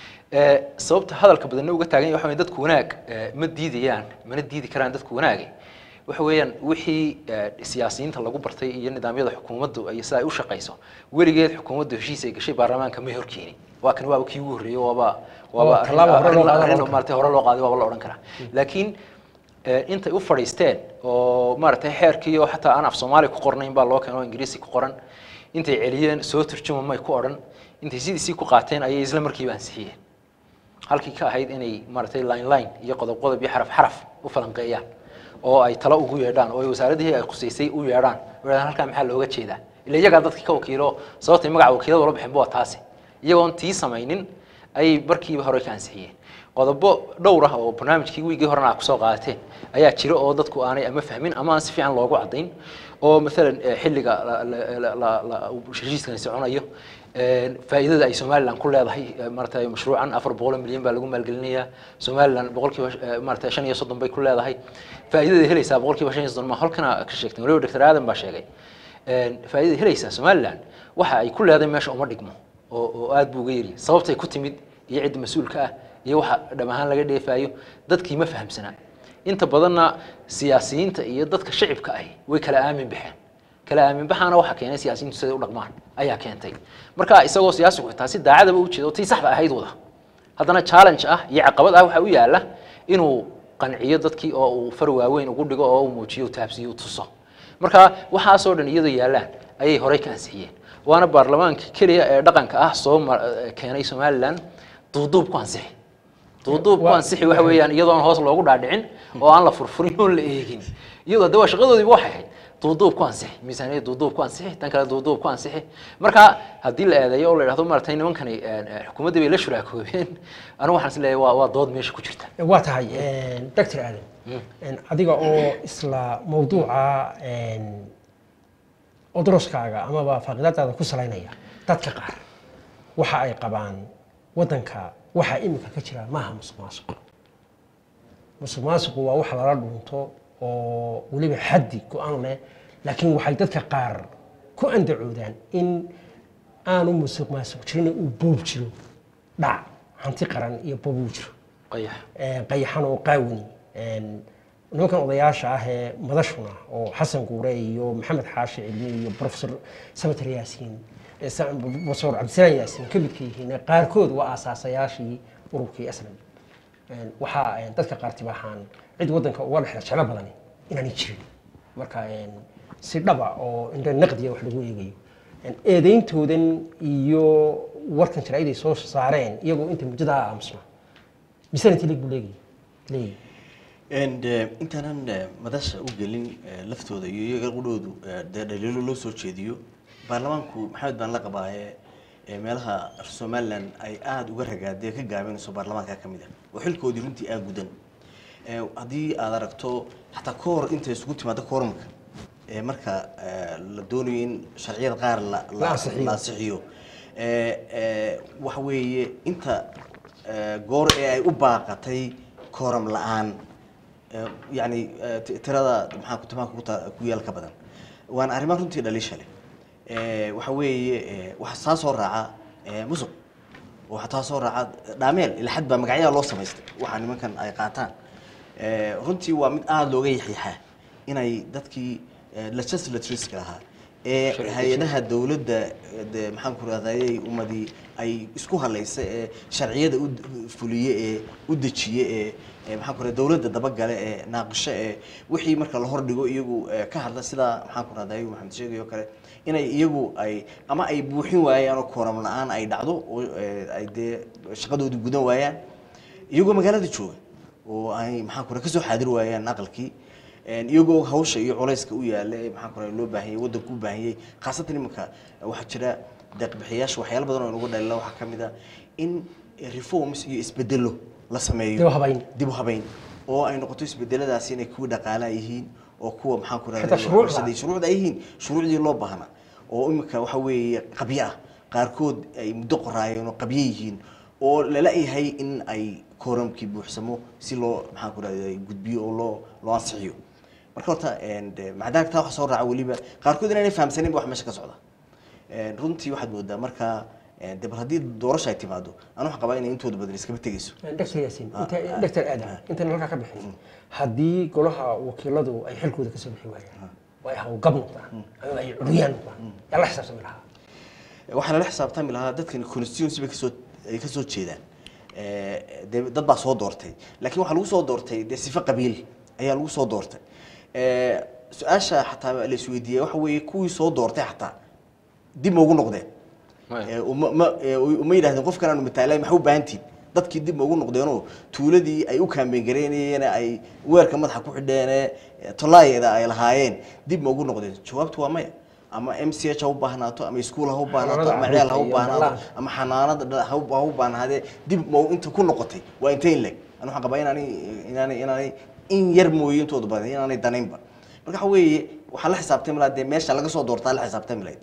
Eh, sababta hadalka badanna uga taagan yahay waxa weeye dadku wanaag eh, ma diidayaan mana diidi karaan dadku wanaage waxa weeyaan wixii eh, siyaasiyiinta lagu bartay iyo nidaamyada xukuumaddu ay sida ay u shaqayso weligeed xukuumaddu heshiis ay gashay baarlamaanka may horkeeni waa kan waaba kii ugu horreeyey waaba waaba Oo, tallaabo hore loo arrin- qaadan arrin karo. maaragtay hore loo qaaday waaba la odhan karaa laakiin eh, intay u fadhiisteen oo maaragtay xeerkii oo xataa aan af soomaali ku qornayn baa loo keeno oo ingiriisi ku qoran intay celiyeen soo turjuma may ku odhan intay sidiisii ku qaateen ayay isla markiiba ansixiyeen halkii ka ahayd inay maaragtay line line iyo qodob qodob iyo xaraf xaraf u falanqeeyaan oo ay talo ugu yeedhaan oo ay wasaaradihii ay khusaysay u yeedhaan oo yidhahdaan halkaa maxaa looga jeedaa ila iyagaa dadkii ka wakiilo sababtay magaca wakiilada ula bixinba waa taasi iyagoon tii samaynin ayay markiiba hore ka ansixiyeen qodobo dhowr ah oo barnaamijkii wiigii horena aad kusoo qaadateen ayaa jira oo dadku aanay ama fahmin ama aan si fiican loogu caddayn oo maalan eh, xilliga la- la- la- la- la- uu heshiiskani soconayo eh, faa'iidada ay somalilan ku leedahay eh, maaragtay mashruucan afar boqol oo milyan baa lagu maalgelinayaa somalilan boqolkiiba eh, maaragtay shan iyo soddon bay ku leedahay faa'iidada helaysaa boqolkiiba shan iyo soddon ma halkana ka sheegtay waliba doctor aadan baa sheegay Een, faa'iidada helaysaa somalilan waxa ay ku leedahay meesha uma dhigmo oo oo aad buu uga yiri sababtay ku timid iyo cidda mas-uulka ah iyo waxa dham ahaan laga dheefaayo dadkii ma fahamsanaa inta badanna siyaasiyiinta iyo dadka shacibka ahi way kala aamin baxeen kala aamin baxaana waxa keenay siyaasiyiintu siday u dhaqmaan ayaa keentay marka isagoo siyaasigu xitaa si daacadaba u jeedo tii saxda ahayd wada haddana challenge ah iyo caqabad ah waxa u yaala inuu qanciyo dadkii oo uu far waaweyn ugu dhigo oo uu muujiyo uu taabsiyo uu tuso marka waxaasoo dhan iyadoo yaalaan ayay horey ka ansixiyeen waana baarlamaanka keliya ee dhaqanka ah soo mar- eh, keenay somalilan duuduub ku ansixi duuduub ku Waa- ansixi waxa weeyaan iyadoon hoos loogu dhaadhicin oo aan la furfurin oon la eegin iyadoo de waa shaqadoodiiba waxay ahayd duuduub ku ansixi miisaaniyad duuduub ku ansixi tan kale duuduub ku ansixi marka haddii la eedeeyo oo la idhahdo maaragtay nimankani eh, eh, xukuumaddii bay la shuraakoobeen anigu waxaan is leeyahay waa waa dood meesha ku jirta waa tahay doctor aadan adiga oo isla mawduuca odroskaaga amaba faaqidaadaada ku salaynaya dadka qaar waxa ay qabaan wadanka waxaa imika ka jira maaha musuq maasuq musuq maasuqu waa wax lala dhunto oo weliba xaddi go-aan leh laakiin waxay dadka qaar ku andacoodaan in aanu musuq maasuq jirin uu boob jiro dhac hanti qaran iyo boob uu jiro qayax ee, qayaxan oo qaawani een, nimankan odayaasha ah ee madashuna oo xasan guure iyo maxamed xaashi cilmi iyo profesor samater yaasiin ee sa- profesor cabdisalaan yaasiin ka midka yihiin ee qaarkood waa aasaasayaashii ururkii aslam Een, waxaa een, dadka qaar tibaaxaan cid wadanka uga dhexda jeclo badani inaanay jirin marka een, si dhaba oo indha naqdiya wax lagu eegayo Een, eedeyntoodan iyo warkan jaraa'iday soo saareen iyagoo inta muddadaa aamusna misana intii leeg buu leeyahay leeyahay And eh, intaanan eh, madasha u gelin eh, laftooda iyo iyaga qudhoodu eh, dee dhaliilo loo soo jeediyo baarlamaanku maxamed baan la qabaaye eh, meelaha somalilan ay aada uga ragaadee ka gaabinayso baarlamaanka ka mid ah oo xilkoodii runtii aa gudan Eh, haddii aad aragto xataa ka hor intay isugu timaado koorumka eh, marka eh, la doonayo in sharciyada qaar la- La la ansixiyo. la ansixiyo Eh, eh, waxa weeye inta eh, goor ee ay u baaqatay kooram la-aan Eh, yacni eh, ti- tirada maxaa ku timaha ku ta- ku yaal ka badan waana arrimo runtii dhaliisha leh Eh, waxa weeye eh, waxaa saa soo raaca eh, musuq waxaa taa soo raaca dhaameel ila xad baa magacyaha loo samaystay waxaa nimankan ay qaataan Eh, runtii waa mid aada looga yaxiixaa inay dadkii eh, legislatureska lahaa ee Sharci hay-adaha dowladda eh, de maxaan ku rahdayay ummadii ay isku halaysay ee sharciyada u d- fuliye ee u dejiye ee ee maxaan ku rahday dowladda dabagale ee naaqisho ee wixii marka la hordhigo iyagu eh, ka hadla sida maxaan ku rahdayay maxamed sheegay oo kale inay iyagu ay ama ay buuxin waayaan oo kooram la-aan ay dhacdo oo eh, ay dee shaqadoodii gudan waayaan iyagoo magaalada jooga oo ay maxaan ku rahay kasoo xaadir waayaan aqalkii Een, iyagoo hawsha iyo culayska u yaala ee maxaan ku rahay loo baahanyay waddanku u baahanyay khaasatan iminka waxaa jira deeqbixiyaasha waxyaalo badan oo inagu dhalila waxaa ka mid ah in reforms iyo isbedelo la sameeyo Dib u habayn. dib u habayn oo ay noqoto isbedeladaasi inay kuwa dhaqaalaha yihiin oo kuwa maxaan ku Xitaa shuruucda. rahday shuruucda ay yihiin shuruucdii loo baahnaa oo imika waxa weeye qabyo ah qaarkood ay muddo qoraayeen oo qabyo yihiin oo lala yahay in ay kooramkii buuxsamo si loo maxaan ku rahday gudbiyo oo loo loo ansixiyo marka horta een, de, macdaanka taa waxa soo raaca weliba qaarkood inaanay fahamsanin ba wax meesha ka socda Een, runtii waxaad moodaa marka een, de bal haddii doorasho ay timaado aan waxaan qabaa inay intooda badan iskaba tegeyso doctor yaasiin Ah, inta ah, doctor ah. aadan intaan halkaa ka bixin haddii golaha wakiiladu ay xilkooda kasoo bixi waayaan oo ay hawlgab noqdaan ama ay curiyaan noqdaan yaa la xisaabtami lahaa waxaa lala xisaabtami lahaa dadkan constituency bay kasoo ay kasoo jeedaan Eh, dee dad baa soo doortay laakiin waxaa lagu soo doortay dee sifo qabiil ayaa lagu soo doortay Eh, su-aasha xataa la isweydiiyey waxa weeye kuwii soo doortay xataa dib ma ugu noqdeen Maya. Eh, uma ma eh, uma yidhahdeen qofkan aanu mataalay maxay u baahantiin dadkii dib ma ugu noqdeenoo tuuladii ay u kaambeen gareynayeen ay weerka madaxa ku xidheen tolaayada ay lahaayeen dib ma ugu noqdeen jawaabtu waa maya ama m c h ha u baahnaato ama iskuul ha u baahnaato ama Xanaanada ceel ha u carruurta iyo baahnaato dhallaanka. ama xanaanada dha- ha u ha u baahnaadee dib ma inta ku noqotay waa intay in leg anu waxaan qabaa inaanay inaanay inaanay in yar mooye intooda badan inaanay danaynba marka waxa weeye waxaa la xisaabtami lahaa dee meesha laga soo doortaa la xisaabtami lahayd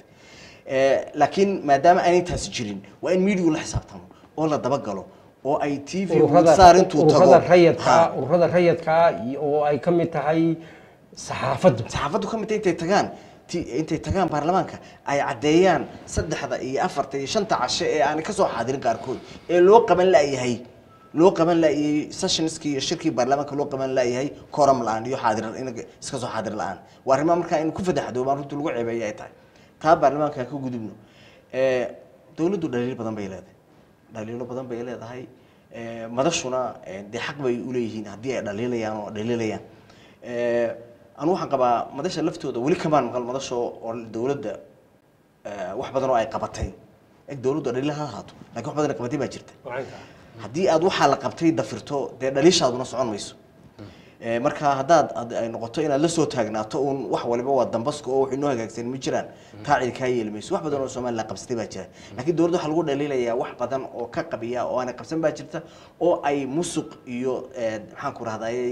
Eh, laakiin maadaama aanay taasi jirin waa in media la xisaabtamo oo la dabagalo oo ay t v ururada saar intuu tago ururada rayadka Ha. ururada rayadka iyo- oo ay ka mid tahay saxaafaddu saxaafaddu ka mid tahay intay tagaan ti- intay tagaan baarlamaanka ay caddeeyaan saddexda iyo afarta iyo shanta cashe ee aanay kasoo xaadirin qaarkood ee loo qaban la'yahay loo qaban la'yay sessionskii iyo shirkii baarlamaanka loo qaban la'yahay kooram la-aan iyo xaadir in iska soo xaadir la-aan waa arrimaha markaa in ku fadaxdoobaan runtii lagu ceebeeya ay tahay taa baarlamaanka ha ka gudubno Eh, dowladdu dhaliilo badan bay leedahay dhaliilo badan bay leedahay Eh, madashuna eh, dee xaq bay uleeyihiin haddii ay dhaliilayaan oo dhaliilayaan Eh, anu waxaan qabaa madasha laftooda weli kamaan maqal madasho oo dowladda eh, wax badan oo ay qabatay eg dowladdu dhaliil ha ahaato laakiin wax badan ay qabatay baa jirta haddii aad waxaa la qabtay dafirto dee dhaliishaaduna socon mayso Eh, marka haddaad had- ay noqoto inaad la soo taagnaato uun wax waliba waa dambaska oo wax inoo hagaagsan ma jiraan taa cid kaa yeeli mayso wax badan oo somaliland qabsatay baa jira laakiin dowladda waxaa lagu dhaliilayaa wax badan oo ka qabiya oo aanay qabsan baa jirta oo ay musuq iyo eh, maxaan ku rahday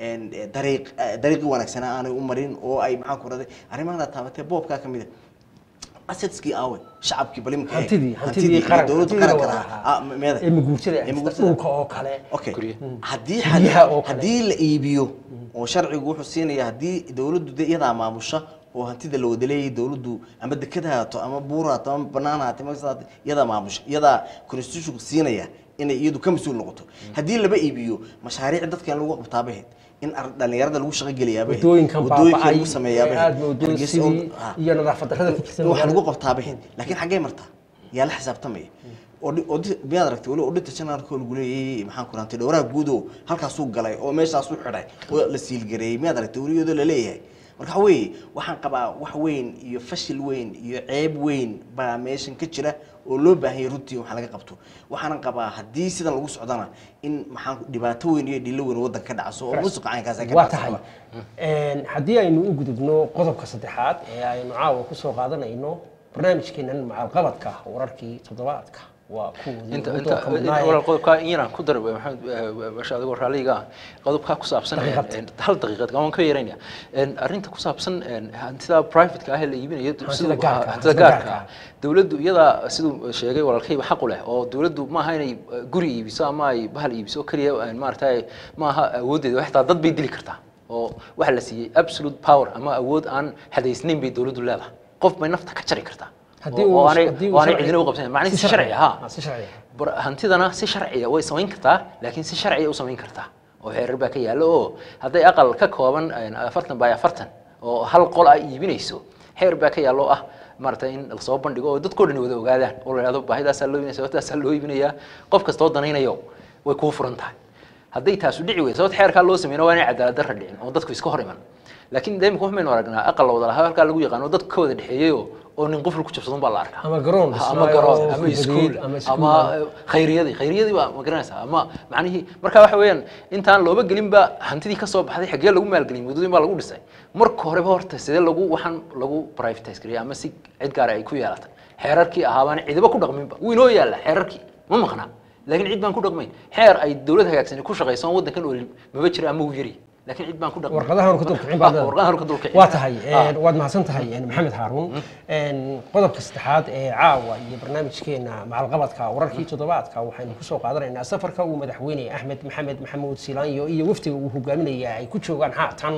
dariiq eh, dariiqii wanaagsanaa aanay u marin oo ay maxaan ku rahday arrimahan taabatee boobkaa ka mid a assetskii aawe shacabkii balimka hantidii hantidii qaranka dowladda hantidii qaranka wada lahaa. Ah, ahaa meeda ee maguurtada Ee ah, maguurtada. dhulka oo kale okay Guryo. haddii Guryaha oo kale. haddii la iibiyo oo sharcigu wuxuu siinaya haddii dowladdu de iyadaa maamusha oo hantida la wada leeyahay dowladdu ama deked haato ama buur haato ama banaan haato ama sidaas haato, iyadaa maamusha iyadaa constitutionku siinaya inay iyadu ka mas-uul noqoto haddii laba iibiyo mashaariic dadkan lagu qabtaabaheed in ar- dhalinyarada lagu shaqo geliyaaba wadooyinkan baaba'ay lagu sameeyaaba ee aad moodoo sidii iyo nadaafad darrada ka jirta wax lagu magaalada. qabtaabaheed laakiin xaggee martaa yaa la xisaabtamaya Audi- audi- miyaad aragtay weli auditor generalka oo lagu leeyahay maxaan ku rahantay dhowraha guud oo halkaasuu galay oo meeshaasuu xidhay oo la siilgareeyey miyaad aragtay weliyadoo la leeyahay marka waxa weeye waxaan qabaa wax weyn iyo fashil weyn iyo ceeb weyn baa meeshan ka jira oo loo baahan yahay runtii wax laga qabto waxaanan qabaa haddii sidan lagu socdana in maxaan dhibaato weyn iyo dhilo weyn waddanka ka dhacso oo musuqa caynkaas ay ka waa dhacso tahay qaba. Een, haddii aynu u gudubno qodobka saddexaad ee aynu caawa kusoo qaadanayno barnaamijkeenan macalqabadka wararkii toddobaadka waa kuwoodii inta ugu inta doorka mudnaa ee- walaal qodobkaa in yaraan ku dar maxamed basha adigoo raalliga ah qodobkaa ku saabsan Daqiiqad. een, hal daqiiqad waan ka yeeraynaya Een, arrinta ku saabsan een, hantida private-ka ah ee la iibinayo Hantida gaarka ah, hantida hantida gaarka gaarka ah dowladdu iyadaa siduu sheegay walaalkayba xaq u leh oo dowladdu maaha inay eh, guri iibiso ama ay bahal iibiso keliya een, maaragtay maaha awooddeeda xitaa dad bay dili kartaa oo waxa la siiyey absolute power ama awood aan hadaysnayn bay dowladdu leedahay qof bay nafta ka jari kartaa haddii oo- uu oo aanay haddii uu oo aanay sharci- cidina u qabsanin macnihi si si sharci ah ah, si sharci ah bar- hantidana si sharciya way samayn kartaa laakiin si sharciya u samayn kartaa oo xeerar baa ka yaalla oo hadday aqal ka kooban een, afartan by afartan oo hal qol ay iibinayso xeer baa ka yaalla oo ah maaragtay in lasoo bandhigo oo dadkoo dhan wada ogaadaan oo la ihahdo baahidaasaa loo iibinaya sababtaasaa loo iibinayaa qof kastoo danaynayo way kuu furan tahay hadday taasu dhici weydo sababta xeerkaa loo sameyna waa inay cadaalad darra dhicin oo dadku iska hor iman laakiin de imika waxaynu aragnaa aqal la wada lahaa halkaa lagu yaqaano dadka ka wada dhexeeyo oo nin qufl ku jabsadun baa la arkaa Ama garoon ama dhismaayo garoon oo ama kubadeed, iskuul ama iskuul. ama khayriyadii khayriyadii baa ma garanaysaa ama macnihii marka waxa weeyaan intaan looba gelinba hantidii ka soo baxday xaggee lagu maalgeliyay muddooyin baa lagu dhisay marka horeba horta sidee lagu waxaan lagu privatise gariyay ama si cid gaara ay ku yeelatay xeerarkii ahaabaan cidiba ku dhaqminba wuu inoo yaalla xeerarkii ma maqnaa laakiin cid baan ku dhaqmayn xeer ay dowlad hagaagsan ku shaqayso aan waddankan olin maba jira ama uu yari laakiin cid baan ku dhaqmayn warqadahan ka dulkicin baad leedahay. warqadahan ka dulkicin waa tahay Ah. een, waad mahadsan tahay een, maxamed haaruun Een, qodobka saddexaad ee caawa iyo barnaamijkeena macalqabadka wararkii toddobaadka waxaynu kusoo qaadanaynaa safarka uu madaxweyne axmed maxamed maxamuud silaanyo iyo wafdiga uu hogaaminaya ay ku joogaan haatan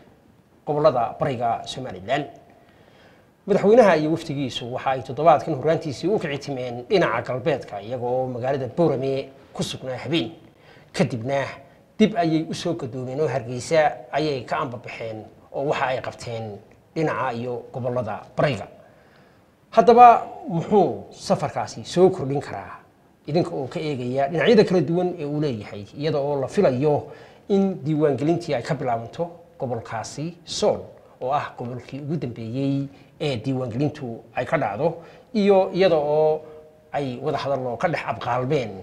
gobolada bariga somalilan madaxweynaha iyo wafdigiisu waxa ay toddobaadkan horraantiisii u kici timeen dhinaca galbeedka iyagoo magaalada boorame ku sugnaa habeen kadibna dib ayay u soo gadoomeen oo hargeysa ayay ka ambabaxeen oo waxa ay qabteen dhinaca iyo gobolada bariga haddaba muxuu safarkaasi soo kordhin karaa idinka oo ka eegaya dhinacyada kala duwan ee uu leeyahay iyada oo la filayo in diiwaangelintii ay ka bilaabanto gobolkaasi sool oo ah gobolkii ugu dambeeyey ee diiwaangelintu ay ka dhacdo iyo iyada oo ay wada hadallo ka dhex abqaalmeen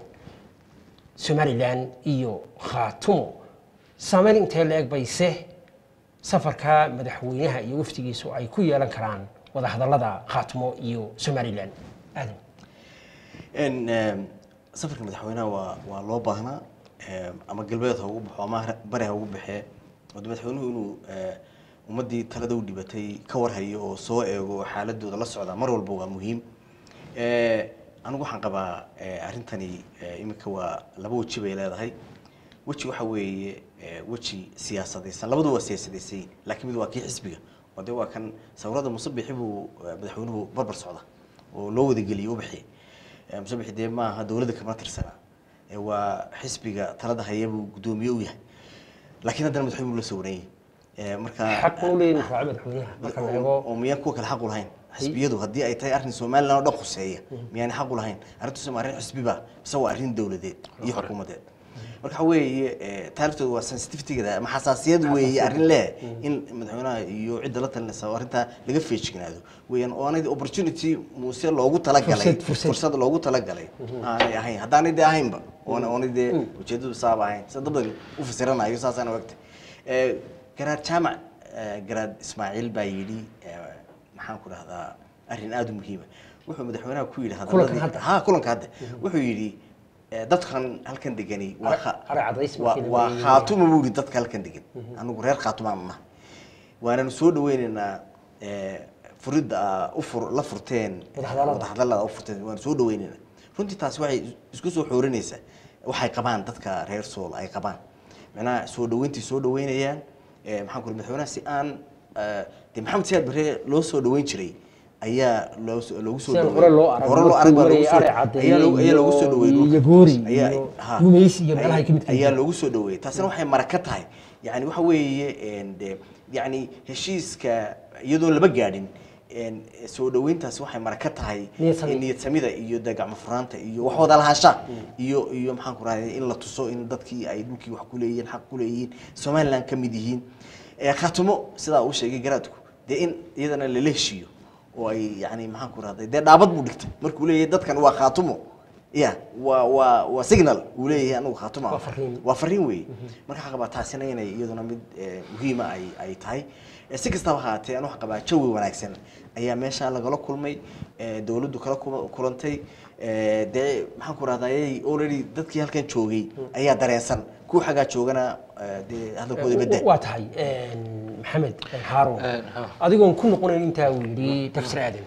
somalilan iyo khaatumo saameyn intee la eg bayse safarka madaxweynaha iyo wafdigiisu ay ku yeelan karaan wada hadallada khaatumo iyo somalilan aadan n em, safarka madaxweynaha waa waa loo baahnaa em, ama galbeed ha ugu baxo ama har- bari ha ugu baxee wada madaxweynuhu inuu eh, ummaddii talada u dhibatay ka warhayo oo soo eego oo xaaladooda la socda mar walba waa muhiim Eh, anigu waxaan qabaa eh, arrintani eh, iminka waa laba weji bay leedahay weji waxa weeye eh, weji siyaasadaysan labadu waa siyaasadaysan yihiin laakiin mid waa kii xisbiga oo de waa kan sawirada musabixi buu eh, madaxweynuhu barbar socda oo loo wadageliyey u bixiyey Eh, musabixi dee maaha dowladda kama tirsana Eh, waa xisbiga talada haya buu guddoomiye u yahay laakiin haddana madaxweynuhu la sawiranyay marka xaq u leeyihin raaca madaxweynaha marka la eego oo miyaan kuwa kale xaq u lahayn xisbiyadu haddii ay tahay arrin somaliland oo dhan khuseeya miyaanay xaq u lahayn arrintaas ma arrin xisbiba mise waa arrin dowladeed iyo xukuumadeed marka waxa weeye eh, taariikhtooda waa sensitivitygeeda ama xasaasiyad weeye arrin leh in madaxweynaha iyo cidda la talinaysa arrintaa laga feejignaado weeyaan oo aanay opportunity muuse loogu talagalay Fursad- fursad. fursad loogu talagalay aanay ahayn haddaanay dee ahaynba oona oonay dee ujeedadu saaba ahayn sida dad badan u fasiranayo saasaan ogtay Eh, garaad jaamac eh, garaad ismaaciil baa yidhi eh, maxaan ku dhahdaa arrin aada u muhiima wuxuu madaxweynaha ku yidhi Kulankan hadalladii- hadda? ha kulanka hadda wuxuu yidhi eh, dadkan halkan degani waa Ara- kha- ara cadays waa- markii la waa weeyey. khaatuma buu yidhi dadka halkan degan anigu reer khaatumaan ma waananu soo dhaweynaynaa eh, furidda aa u fur la furteen Wadahadallada. wadahadallada u furteen waanu soo dhaweynaynaa runtii taasi waxay isku soo xoorinaysaa waxay qabaan dadka reer sool ay qabaan macnaha soo dhaweyntii soo dhaweynayaan eh, maxaan ku madaxweynaha si aan eh, dee maxamed siyaad barre loo soo dhaweyn jiray ayaa loo soo- loogu soo Si aan dhaweeyey. hore loo arag, hore loo arag baa markuu loogu soo- marayay Ari ayaa loo- ayaa loogu soo Caddeeye dhaweeyey iyo dhulka. Yagoori Ayaa- iyo ha. Gumaysi iyo meelaha ay ka mid ayaa yihiin. loogu soo dhaweeyey taasina waxay maraka tahay yani waxa weeye en, de yani heshiiska iyadoon laba gaadhin en, soo dhaweyntaasi waxay maraka tahay Niyad sami. in niyad samida iyo de gacmo furaanta iyo wax wada lahaansha iyo iyo maxaan ku rahday in la tuso in dadkii ay dhulkii wax ku leeyihiin xaq ku leeyihiin somaliland ka mid yihiin Eh, khaatumo sidaa uu sheegay garaadku dee in iyadana lala heshiiyo oo ay yani maxaan ku rahday dee dhaabad buu dhigtay markuu leeyahay dadkan waa khaatumo ya waa waa waa signal uu leeyahay anigu khaatuma Waa fariin. waa fariin weeye marka waxaa qabaa taasina inay iyaduna mid eh, muhiima ay ay tahay Eh, si kastaba ha ahaatee anu waxaa qabaa jawi wanaagsan ayaa meesha lagala kulmay eh, dowladdu kala kuma- kulantay eh, dee maxaan ku rahday already dadkii halkan joogay ayaa dareensan kuwa xaggaa joogana eh, dee hadalkooda bedel waa tahay maxamed haarun Een, ha. adigoon ku noqonayn intaa uu yidhi dafsir aadan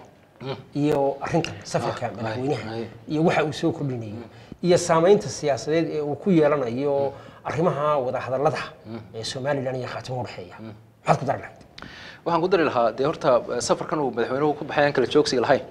iyo arrintan safarka Ah, madaxweynaha ay, ay. iyo waxa uu soo kordhinayo iyo saamaynta siyaasadeed ee uu ku yeelanayo arrimaha wadahadallada ee somalilan iyo khaatimo udhexeeya maxaad ku dari lahayd waxaan ku dari lahaa dee horta eh, safarkan uu madaxweynuhu ku baxay aan kala joogsiga lahayn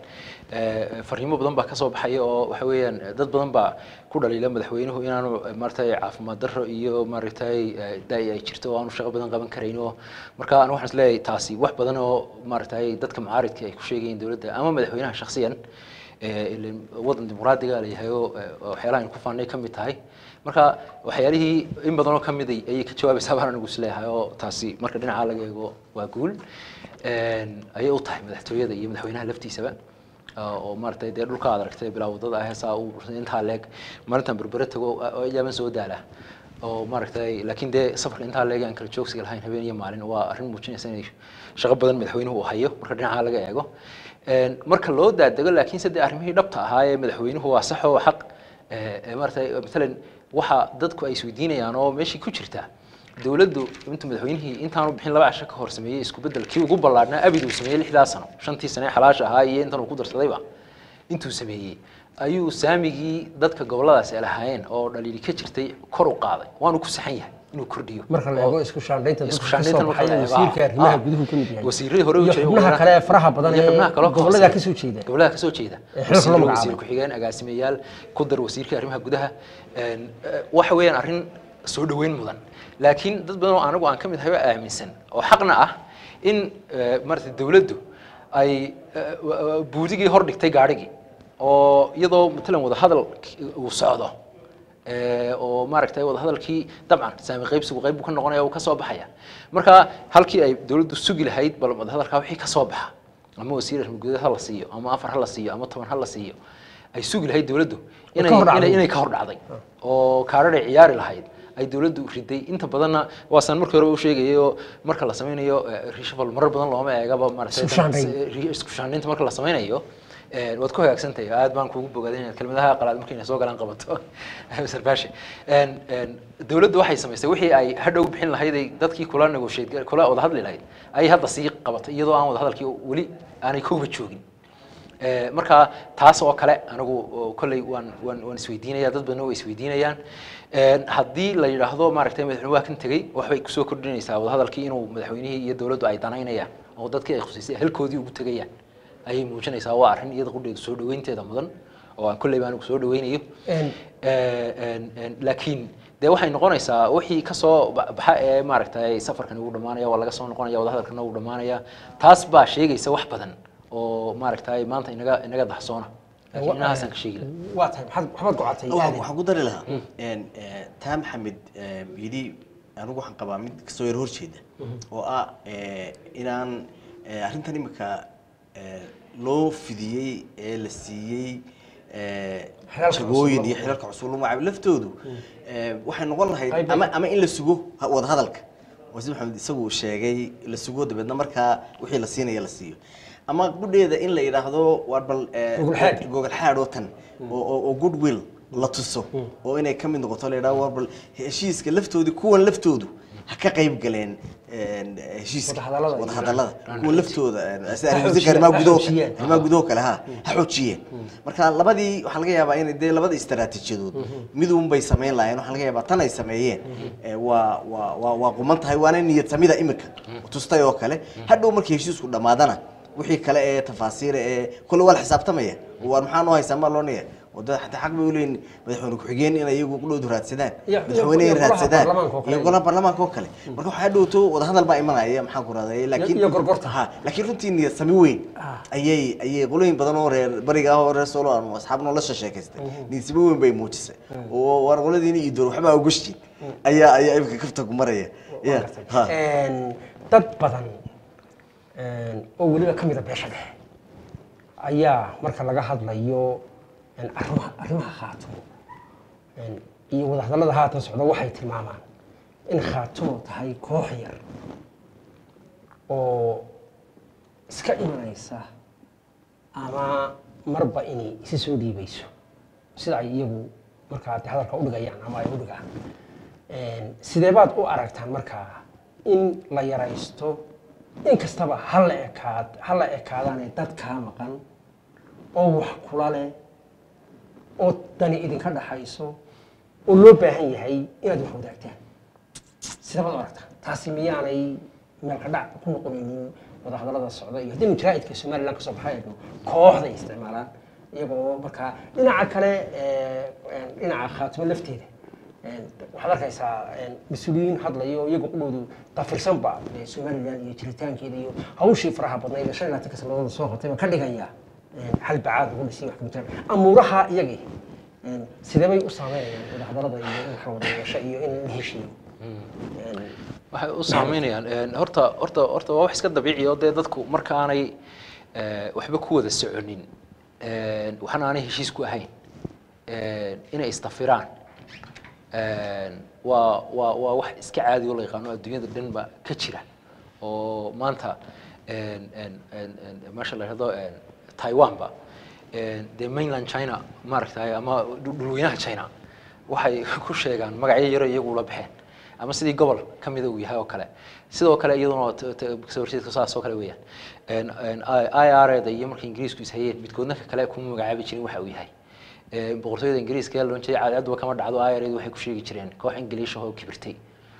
eh, fariimo badan baa kasoo baxaya oo waxa weeyaan eh, dad badan baa ku dhaliila madaxweynuhu inaanu eh, maaragtay caafimaad darro iyo maaragtay eh, da'i ay jirto oo aanu shaqo badan qaban karayn oo marka anu waxaan isleeyahay taasi wax badan oo maaragtay dadka mucaaridka ay ku sheegayeen dowladda ama madaxweynaha shakhsiyan eh, ileen wadan dimuqraadiga leeyahay oo eh, oo waxyaalaha aynu ku faanay ka mid tahay marka waxyaalihii in badan oo ka mid ay ayay ka jawaabaysaa baan anigu isleeyahay oo taasi marka dhinaca laga eego waa guul Een, ayay u tahay madaxtooyada iyo madaxweynaha laftiisaba oo oo maaragtay dee dhulka aad aragtay bilaa wadada ah heesaa uu intaa leeg maalintan berbere tago oo iyaaban soo daala oo maaragtay laakiin dee safarka intaa leeg aan kala joogsiga lahayn habeen iyo maalin waa arrin muujinaysa inay shaqo badan madaxweynuhu uu hayo marka dhinaca laga eego Een, marka loo daadego laakiin sadde arrimihii dhabta ahaa ee madaxweynuhu waa sax oo xaq ee, ee, maaragtay matalan waxa dadku ay isweydiinayaan oo meeshii ku jirta dowladdu intuu madaxweynihii intaanu bixin laba casho ka hor sameeyey isku bedel kii ugu ballaadhnaa abid uu sameeyey lixdaa sano shantii sane ee xalaasha ahaa iyo intan uu ku darsadayba intuu sameeyey ayuu saamigii dadka gobolladaasi ay lahaayeen oo dhaliili ka jirtay kor u qaaday waanu ku saxan yahay inuu kordhiyo marka la eego isku shaandhaynta isku dadka ka shaandhayntan soo marka baxay la eego, wasiirka ah, arrimaha ah. guduhu ka mid yahay wasiirradii hore u iyo jiray xubnaha waa- kale ee faraha badan iyo ee xubnaha kaloo gobollada hoose. ka soo jeeda gobollada ka soo jeeda Ee xilka loo wasiir magacaabay. wasiir ku-xigeen agaasimayaal ku dar wasiirka arrimaha gudaha Een, eh, waxa weeyaan arrin soo dhoweyn mudan laakiin dad badan oo anagu aan ka mid ahay oo aaminsan oo xaqna ah in eh, maaragtay dowladdu ay eh, wa- wa- buudigii hor dhigtay gaadhigii oo iyadoo matalan wadahadal uu socdo ee, oo maaragtay wadahadalkii dabcan saami qaybsigu qayb buu ka noqonaya uu ka soo baxaya marka halkii ay dowladdu sugi lahayd bal wadahadalkaa wixii ka soo baxa ama wasiir arrimo gudaha ha la siiyo ama afar ha la siiyo ama toban ha la siiyo ay sugi lahayd dowladdu Way inay ka hor dhacday. inay- inay ka hor dhacday oo kaadhadhay ciyaari lahayd ay dowladdu riday inta badanna waasaan markii hore u sheegayay oo marka la sameynayo eh, reshuffle marar badan looma eegaba maaragtay Isku shaandhayn. ri- isku shaandhaynta marka la sameynayo eh, waad ku hagaagsantahay aad baan kugu bogaaday inaad kelmadaha qalaad markayna soo galaan qabato Mr. Bashi Een, een, dowladdu waxay samaysay wixii ay hadhow bixin lahayd ay dadkii kula negotiate kula wada hadli lahayd ayay hadda sii qabatay iyadoo aan wada hadalkii weli aanay kuba joogin Ee, marka taas oo kale anigu oo kolley waan waan waan isweydiinaya dad badan waa isweydiinayaan Een, haddii la yidhaahdo maaragtay madaxweyne waa kan tegey waxbay kusoo kordhinaysaa wadahadalkii inuu madaxweynihii iyo dowladdu ay danaynayaan oo dadkii ay khuseysay halkoodii ugu tegayaan ayay muujinaysaa waa arrin iyada qudheedu soo dhaweynteeda mudan oo aan kolleyba anigu soo dhaweynayo Een, Ee, een, een, laakiin dee waxay noqonaysaa wixii kasoo ba- baxa ee maaragtay safarkan ugu dhamaanaya waa laga soo noqonaya wadahadalkana ugu dhamaanaya taas baa sheegaysa wax badan oo maaragtay maanta inaga inaga dahsoona laakiin inahaasaan ka sheegi lahaa waa tahay maxaad maxaad gocatay Waxaan- aadan waxaan ku dari lahaa een, eh, taa maxamed eh, yidhi anigu waxaan qabaa mid kasoo yar horjeeda oo ah eh, inaan eh, arrintan imika eh, loo fidiyey ee la siiyey eh, Xilalka jagooyin cusub. iyo xilalka cusub lagu magacaabo laftoodu eh, waxay noqon lahayd Qayb- ama ama in la sugo ha- wadahadalka oo sida maxamed isagu uu sheegay la sugo dabeedna markaa wixii la siinaya la siiyo ama gudheeda in la yidhaahdo waar bal eh, Gogol xaadh. gogol xaadh oo tan oo- oo oo goodwill la tuso oo inay ka mid noqoto la yidhahdo war bal heshiiska laftoodii kuwan laftoodu ha ka qayb galeen een, heshiiska Wadahadallada iyo- wadahadallada kuwan laftooda een, sida Ha arrimaha xoojiyeen, arrimaha ha gudaho xoojiyeen. arrimaha gudaho kale ha ha xoojiyeen marka labadii waxaa laga yaabaa inay dee labada istaraatiijiyadood miduun bay samayn lahaayeen waxaa laga yaabaa tan ay sameeyeen ee, waa waa waa waa quman tahay waana niyad samida imika tustay oo kale hadhow markii heshiisku dhammaadana wixii kale ee tafaasiira ee kole waa la xisaabtamaya waar maxaa noo haysaa maa loo niya wada xataa xaq bay uleeyihin madaxweyne ku-xigeen inay iyagu qudhoodu raadsadaan Iyo- iyo- madaxweyne iyo ay golaha raadsadaan baarlamaanka oo kale. iyo golaha baarlamaanka oo kale marka waxaa dhowto wadahadal baa imanaya maxaan ku rahday laakiin iyo gorgorta. ha laakiin runtii niyad sami weyn Ah. ayay ayay qolooyin badan oo reer bariga ah oo reer solo aan asxaab nolosha sheekaystay niyad sami weyn bay muujisay oo war qoladiina iyo door waxbaa ogashtiin ayaa ayaa imika kafta ku maraya ya ha Een, dad badan een, oo weliba ka mida beesha dhexe ayaa marka laga hadlayo een, arrimaha arrimaha khaatumo een, iyo wadahadallada haatan socda waxay tilmaamaan in khaatumo tahay koox yar oo iska imanaysa ama marba inay isi soo dhiibayso sida ay iyagu markaa de hadalka udhigayaan ama ay udhigaan Een, sidee baad u aragtaan markaa in la yaraysto in kastaba ha la ekaad ha la ekaadaane dad kaa maqan oo wax kula leh oo dani idinka dhaxayso oo loo baahan yahay inaad wax wadaagtaan sidee baad u aragtaan taasi miyaanay meelka dhac ku noqonaynin wadahadallada socda iyo haddii mujraa'idka somaliland kasoo baxay eegno kooxday isticmaalaan iyagoo markaa dhinaca kale ee, een, dhinaca khaatimo lafteeda een, waxaad arkaysaa een, mas-uuliyiin hadlayo iyaga qudhoodu dafirsanba ee somaliland iyo jiritaankeeda iyo hawshii faraha badnayd ee shan iyo labaatanka sanadooda soo qotay baa ka dhigaya een, hal bacaad lagu dhisay wax kamitaan amuuraha iyagii een, sidee bay u saameynayaan wadahadallada iyo in waxa wada yeesho iyo in la heshiiyo Een, waxay u saameynayaan een, horta horta horta waa wax iska dabiici oo dee dadku marka aanay eh, waxba ku wada soconin een, waxna aanay heshiis ku ahayn een, inay isdafiraan een, waa waa waa wax iska caadi oo la yaqaano adduunyada dhan ba ka jira oo maanta een, een, een, een, meesha la yidhahdo een, taiwanba een, dee mainland china maaragtay ama dhul- dhulweynaha china waxay ku sheegaan magacyo yaro iyagu la baxeen ama sidii gobol ka mida uu yahay oo kale sidoo kale iyaduna t- t- kasoo horjeedka saas oo kale weeyaan Een, een, i r da iyo markay ingiriisku is hayeen midkoodna ka kale kuma magacaabi jirin waxa uu yahay Een, boqortooyada ingiriiska ee loon jiray caadadba kama dhacdo i r waxay ku sheegi jireen koox ingiliish ah oo kibirtay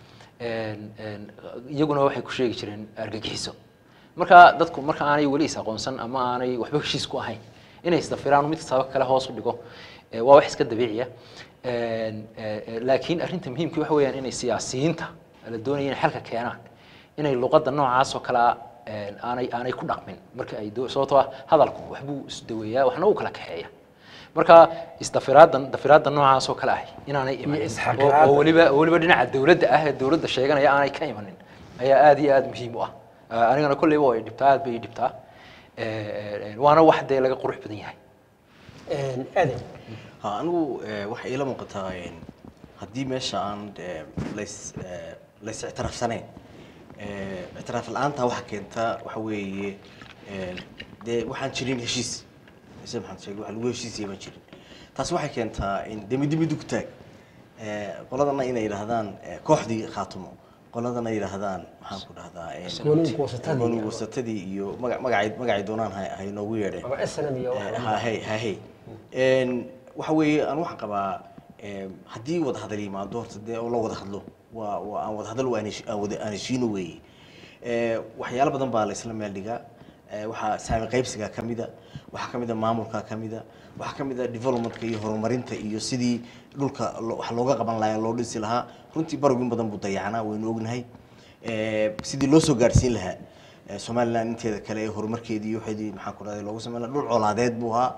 Een, een, iyaguna waxay ku sheegi jireen argagixiso marka dadku marka aanay weli is aqoonsan ama aanay waxba heshiis ku ahayn inay isdafiraan mid kastaba kale hoos u dhigo ee, waa wax iska dabiiciya Een, ee, ee, laakiin arrinta muhiimka waxa weeyaan inay siyaasiyiinta la doonaya inay xalka keenaan inay luqadda noocaas oo kalea een, aanay aanay ku dhaqmin marka ay doo- sababtoo ah hadalku waxbuu isdaweeyaa waxna uu kala kaxeeya marka isdafiraadan dafiraadda noocaas oo kale ah inaanay imanin oo- isxaqiraadda. oo weliba oo weliba dhinaca dowladda ah ee dowladda sheeganaya aanay ka imanin ayaa aad iyo aad muhiim u ah Ah, anigana kolleyba way dhibtaa aad bay ii dhibtaa Eh, eh, waana wax dee laga qurux badan yahay een, aadan ha anigu eh, waxay ila muuqataa een, haddii meesha aan eh, lays eh, lays ictiraafsanayn eh, ictiraaf la-aanta waxa keenta waxa weeye een, dee waxaan jirin heshiis sida maxamed sheegay waxa lagu heshiisaya baan jirin taasi waxay keentaa in dee middi middi ku taag Eh, qoladana inay yidhaahdaan eh, kooxdii khaatumo qoladana yidhaahdaan maxaan ku dhahdaa een, Gooni goosatadii. gooni goosatadii iyo maga- magacay magacay doonaan ha ha inoogu yeedheen ama snm iyo wax ha hey ha hey Een, waxa weeye aan waxaan qabaa em, haddii wada hadal yimaado horta dee oo la wada hadlo waa waa aan wada hadal aan hesh- aan wada- aan heshiino weeye Eh, waxyaalo badan baa la isla meel dhigaa Eh, waxaa saami qaybsiga ka mida waxaa ka mida maamulka ka mida waxaa ka mida developmentka iyo horumarinta iyo sidii dhulka lo- wax looga qaban lahaa loo dhisi lahaa runtii barog in badan buu dayacnaa waynu ognahay Eh, sidii loo soo gaadhsiin lahaa Eh, somaliland inteeda kale ee horumarkeedii iyo waxeedii maxaan ku dhahday loogu sameyn lahaa dhul colaadeed buu ahaa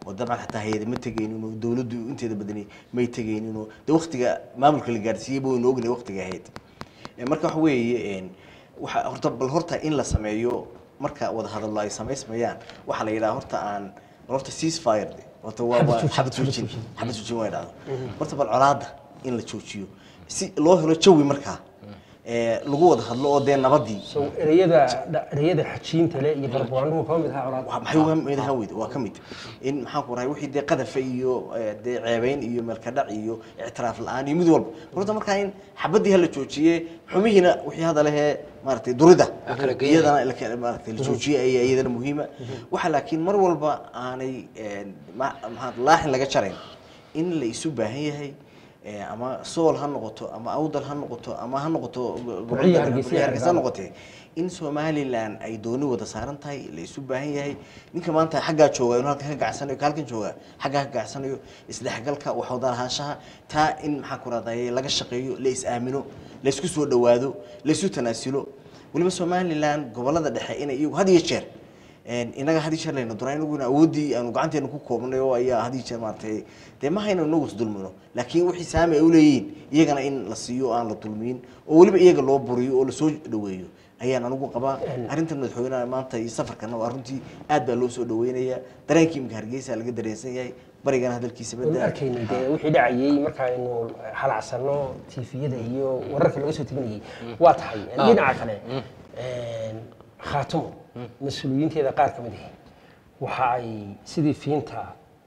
oo dabcan xataa hay-ada ma tegaynin oo dowladdu inteeda badani may tegaynin oo de waktiga maamulka la gaarsiiyey ba waynu ognay waktiga ahayd Eh, marka waxa weeye een, waxa horta bal horta in la sameeyo marka wada hadallo ay samaysmayaan waxaa la yidhaha horta aan bal horta ceasefire horta waa waa xabad joojin xabad joojin waa idhahdo horta bal colaadda in la joojiyo si loo helo jawi markaa ee lagu wada hadlo oo dee nabadii so ereyada dha- ereyada xajiinta le iyo barbaanduhu kama mid ahaa colaad waa maxay uga mid ahaa weyd waa ka mid in maxaan ku rahay wixii dee qadafa iyo eh, dee ceebayn iyo meelkadhac iyo ictiraaf la-aan iyo mid walba horta markaa in xabadii hala joojiye xumihiina wixii hadda lehee maaragtay durida Ha kala geeyay. iyadana la kala- maaragtay la joojiye ayaa iyadana muhiima waxa laakiin mar walba aanay eh, ma- maxaa laaxin laga jarayn in la isu baahan yahay eh, ama sool ha noqoto ama awdal ha noqoto ama ha noqoto Burciyo, Hargeysa, Burciyo, Hargeysa ha Hargeysa. noqotee in somalilan ay dooni wada saaran tahay la isu baahan yahay ninka maanta xaggaa jooga inuu halkan ka gacsanayo ka halkan jooga xaggaa ka gacsanayo isdhexgalka wax wada lahaanshaha taa in maxaa ku rahdaye laga shaqeeyo la is aamino la isku soo dhawaado la isu tanaasulo weliba somalilan gobolada dhexe inay iyagu had iyo jeer een, inaga had iyo jeer layna doonaa inaguna awooddii aanu gacanteena ku koobnay oo ayaa had iyo jeer maaragtay dee ma hayno inagu isdulmino laakiin wixii saami ay uleeyihiin iyagana in la siiyo oo aan la dulmiyin oo weliba iyaga loo buriyo oo lasoo dhaweeyo ayaan anigu qabaa arrintan madaxweynaha maanta iyo safarkana waa runtii aad baa loo soo dhaweynayaa dareenkii imika hargeysa laga dareensan yahay barigana hadalkiisa waynu badda arkaynay dee wixii dhacayay markaaynu halacsanno tifiyada iyo wararka laga soo teginayay waa tahay dhinaca kale een, khaatumo mas-uuliyiinteeda qaar ka mid ahi waxa ay sidii fiinta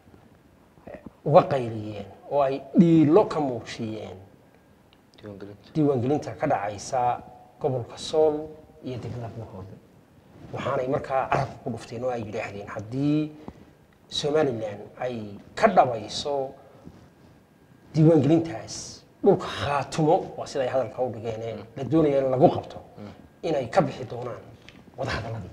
uga qayliyeen oo ay dhiilo ka muujiyeen diiwaangelinta diiwaangelinta ka dhacaysa gobolka sool iyo degmada buuhood waxaanay markaa carabka ku dhufteen oo ay yidhaahdeen haddii somalilan ay ka dhabayso diiwaangelintaas dhulka khaatumo waa sida ay hadalka u dhigeen la doonaya in lagu qabto inay ka bixi doonaan wadahadaladii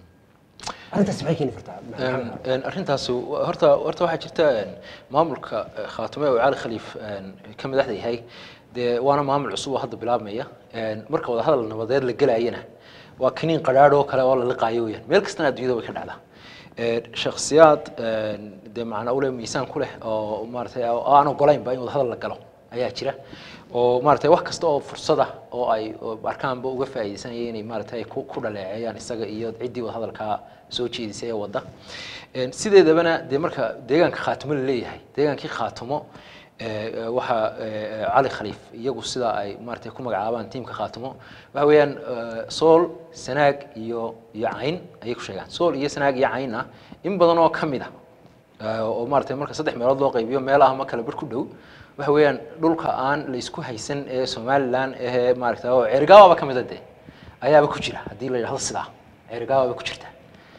arrintaas maxay keeni kartaa maxamed? Een, arrintaasi wa- horta horta waxaa jirta een, maamulka eh, khaatume oo cali khaliif een, ka madaxda yahay dee waana maamul cusub oo hadda bilaabmaya Een, marka wada hadal nabadeed la gelayana waa kaniin qadhaadh oo kale oo la liqaayo weyaan meel kastana adduunyada way ka dhacdaa Een, shakhsiyaad een, dee macnaa ule miisaan ku leh oo maaragtay oo aan ogolaynba in wada hadal la galo ayaa jira oo maaragtay wax kasta oo fursad ah oo ay oo arkaanba uga faa'iideysanaya inay maaragtay ku ku dhaleeceeyaan isaga iyo ciddii wada hadalkaa soo jeedisay ee wadda Een, sideedabana dee marka deegaanka khaatumo la leeyahay deegaankii khaatumo ee, ee, waxaa ee, cali khaliif iyagu sida ay maaragtay ku magacaabaan tiimka khaatumo waxa weeyaan ee, sool sanaag iyo iyo cayn ayay ku sheegaan sool iyo sanaag iyo caynna in badan oo ka mid ah ee, oo maaragtay marka saddex meelood loo qaybiyo meelaha ma kala bar ku dhow waxa weeyaan dhulka aan la isku haysan ee somalilan ee maaragtay oo cergaababa ka mid a dee ayaaba ku jira haddii la yidhahdo sidaa cergaababa ku jirta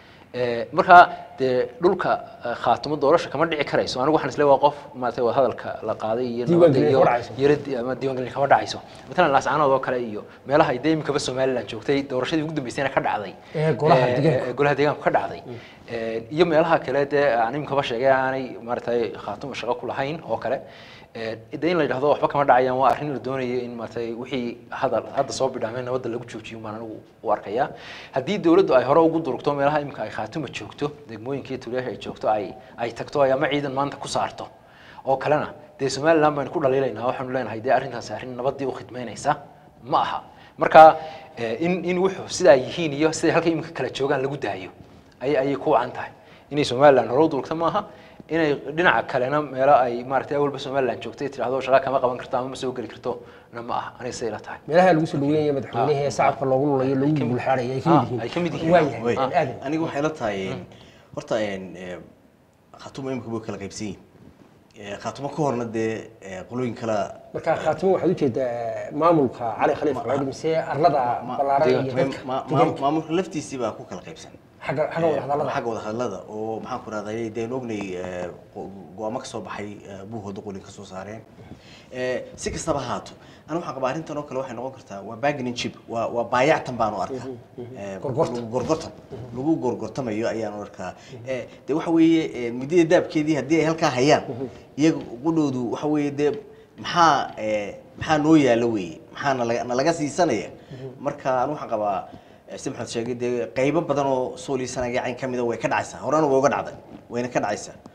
Ee, markaa dee dhulka eh, khaatumo doorasha kama dhici karayso anigu waxaan isleeyahay waa qof maaragtay wada hadalka la qaaday iyo nabadda Diiwaangelin iyo kama dhacayso. yara di- ama diiwaangelin kama dhacayso matalan laascaanood oo kale iyo meelaha ay dee imikaba somaliland joogtay doorashadii ugu dambeysayna ka dhacday Ee, golaha Ee, deegaanka. ee, golaha deegaanka ka dhacday Ee, iyo meelaha kale dee aan imikaba sheegay aanay maaragtay khaatumo shaqo ku lahayn oo kale Ee, de in la yidhahdo waxba kama dhacayaan waa arrin la doonayo in maaragtay wixii hadal hadda soo bidhaamay nabadda lagu joojiyo maan anigu u arkaya haddii dowladdu ay hore ugu durugto meelaha imika ay khaatuma joogto degmooyinka iyo tuulayaasha ay joogto ay ay tagto ay ama ciidan maanta ku saarto oo kalena dee somaliland baynu ku dhaliilaynaa waxaanu leenahay dee arrintaasi arrin nabaddii u khidmaynaysa ma aha marka eh, in in wuxuu sidaa yihiin iyo siday halka imika kala joogaan lagu daayo ayay ayay ku wacan tahay inay somaliland hore u durugto maaha inay dhinaca kalena meelo ay maaragtay awalba somaliland joogtay tidhahdo shaqa kama qaban karto ama ma soo geli karto na ma aha aniga siday la tahay meelaha lagu soo dhaweynaya madaxweynaha ee shacabka loogu lulayo loogu gulxaadhaya ay ka Ah, mid yihiin ay ka mid yihiin. waayahay Wey, aadan aniga waxay la tahay een, horta een, ee, khaatumo imika way kala qaybsan yihiin Ee, khaatumo ka horna dee ee, qolooyin kala marka khaatimo waxaad ujeedaa maamulka cali khaliif cali mise arlada ballaaran iyo dadka ma- ma- deegaanka maamulka laftiisii baa ku kala qaybsan xagga xagga wada hadallada xagga wada hadalada oo maxaan ku rahday deen ognay ee, go- go-aamo ka soo baxay ee, buuhooda qolin ka soo saareen Ee, si kastaba ha haato aniga waxaan qabaa arrintan oo kale waxay noqon kartaa waa bargaining chip waa waa baayactan baan u arkaa Ee, Gorgortan. lagu gorgortan lagu gorgortamayo ayaan u arkaa Ee, dee waxa weeye ee, midida daabkeedii haddii ay halkaa hayaan iyaga qudhoodu waxa weeye dee maxaa ee, maxaa noo yaalo weeye maxaa nalaga nalaga siisanaya marka anigu waxaan qabaa ee, si maxamed sheegay dee qaybo badan oo soolisanaya cayn ka mida way ka dhacaysaa horena way uga dhacday wayna ka dhacaysaa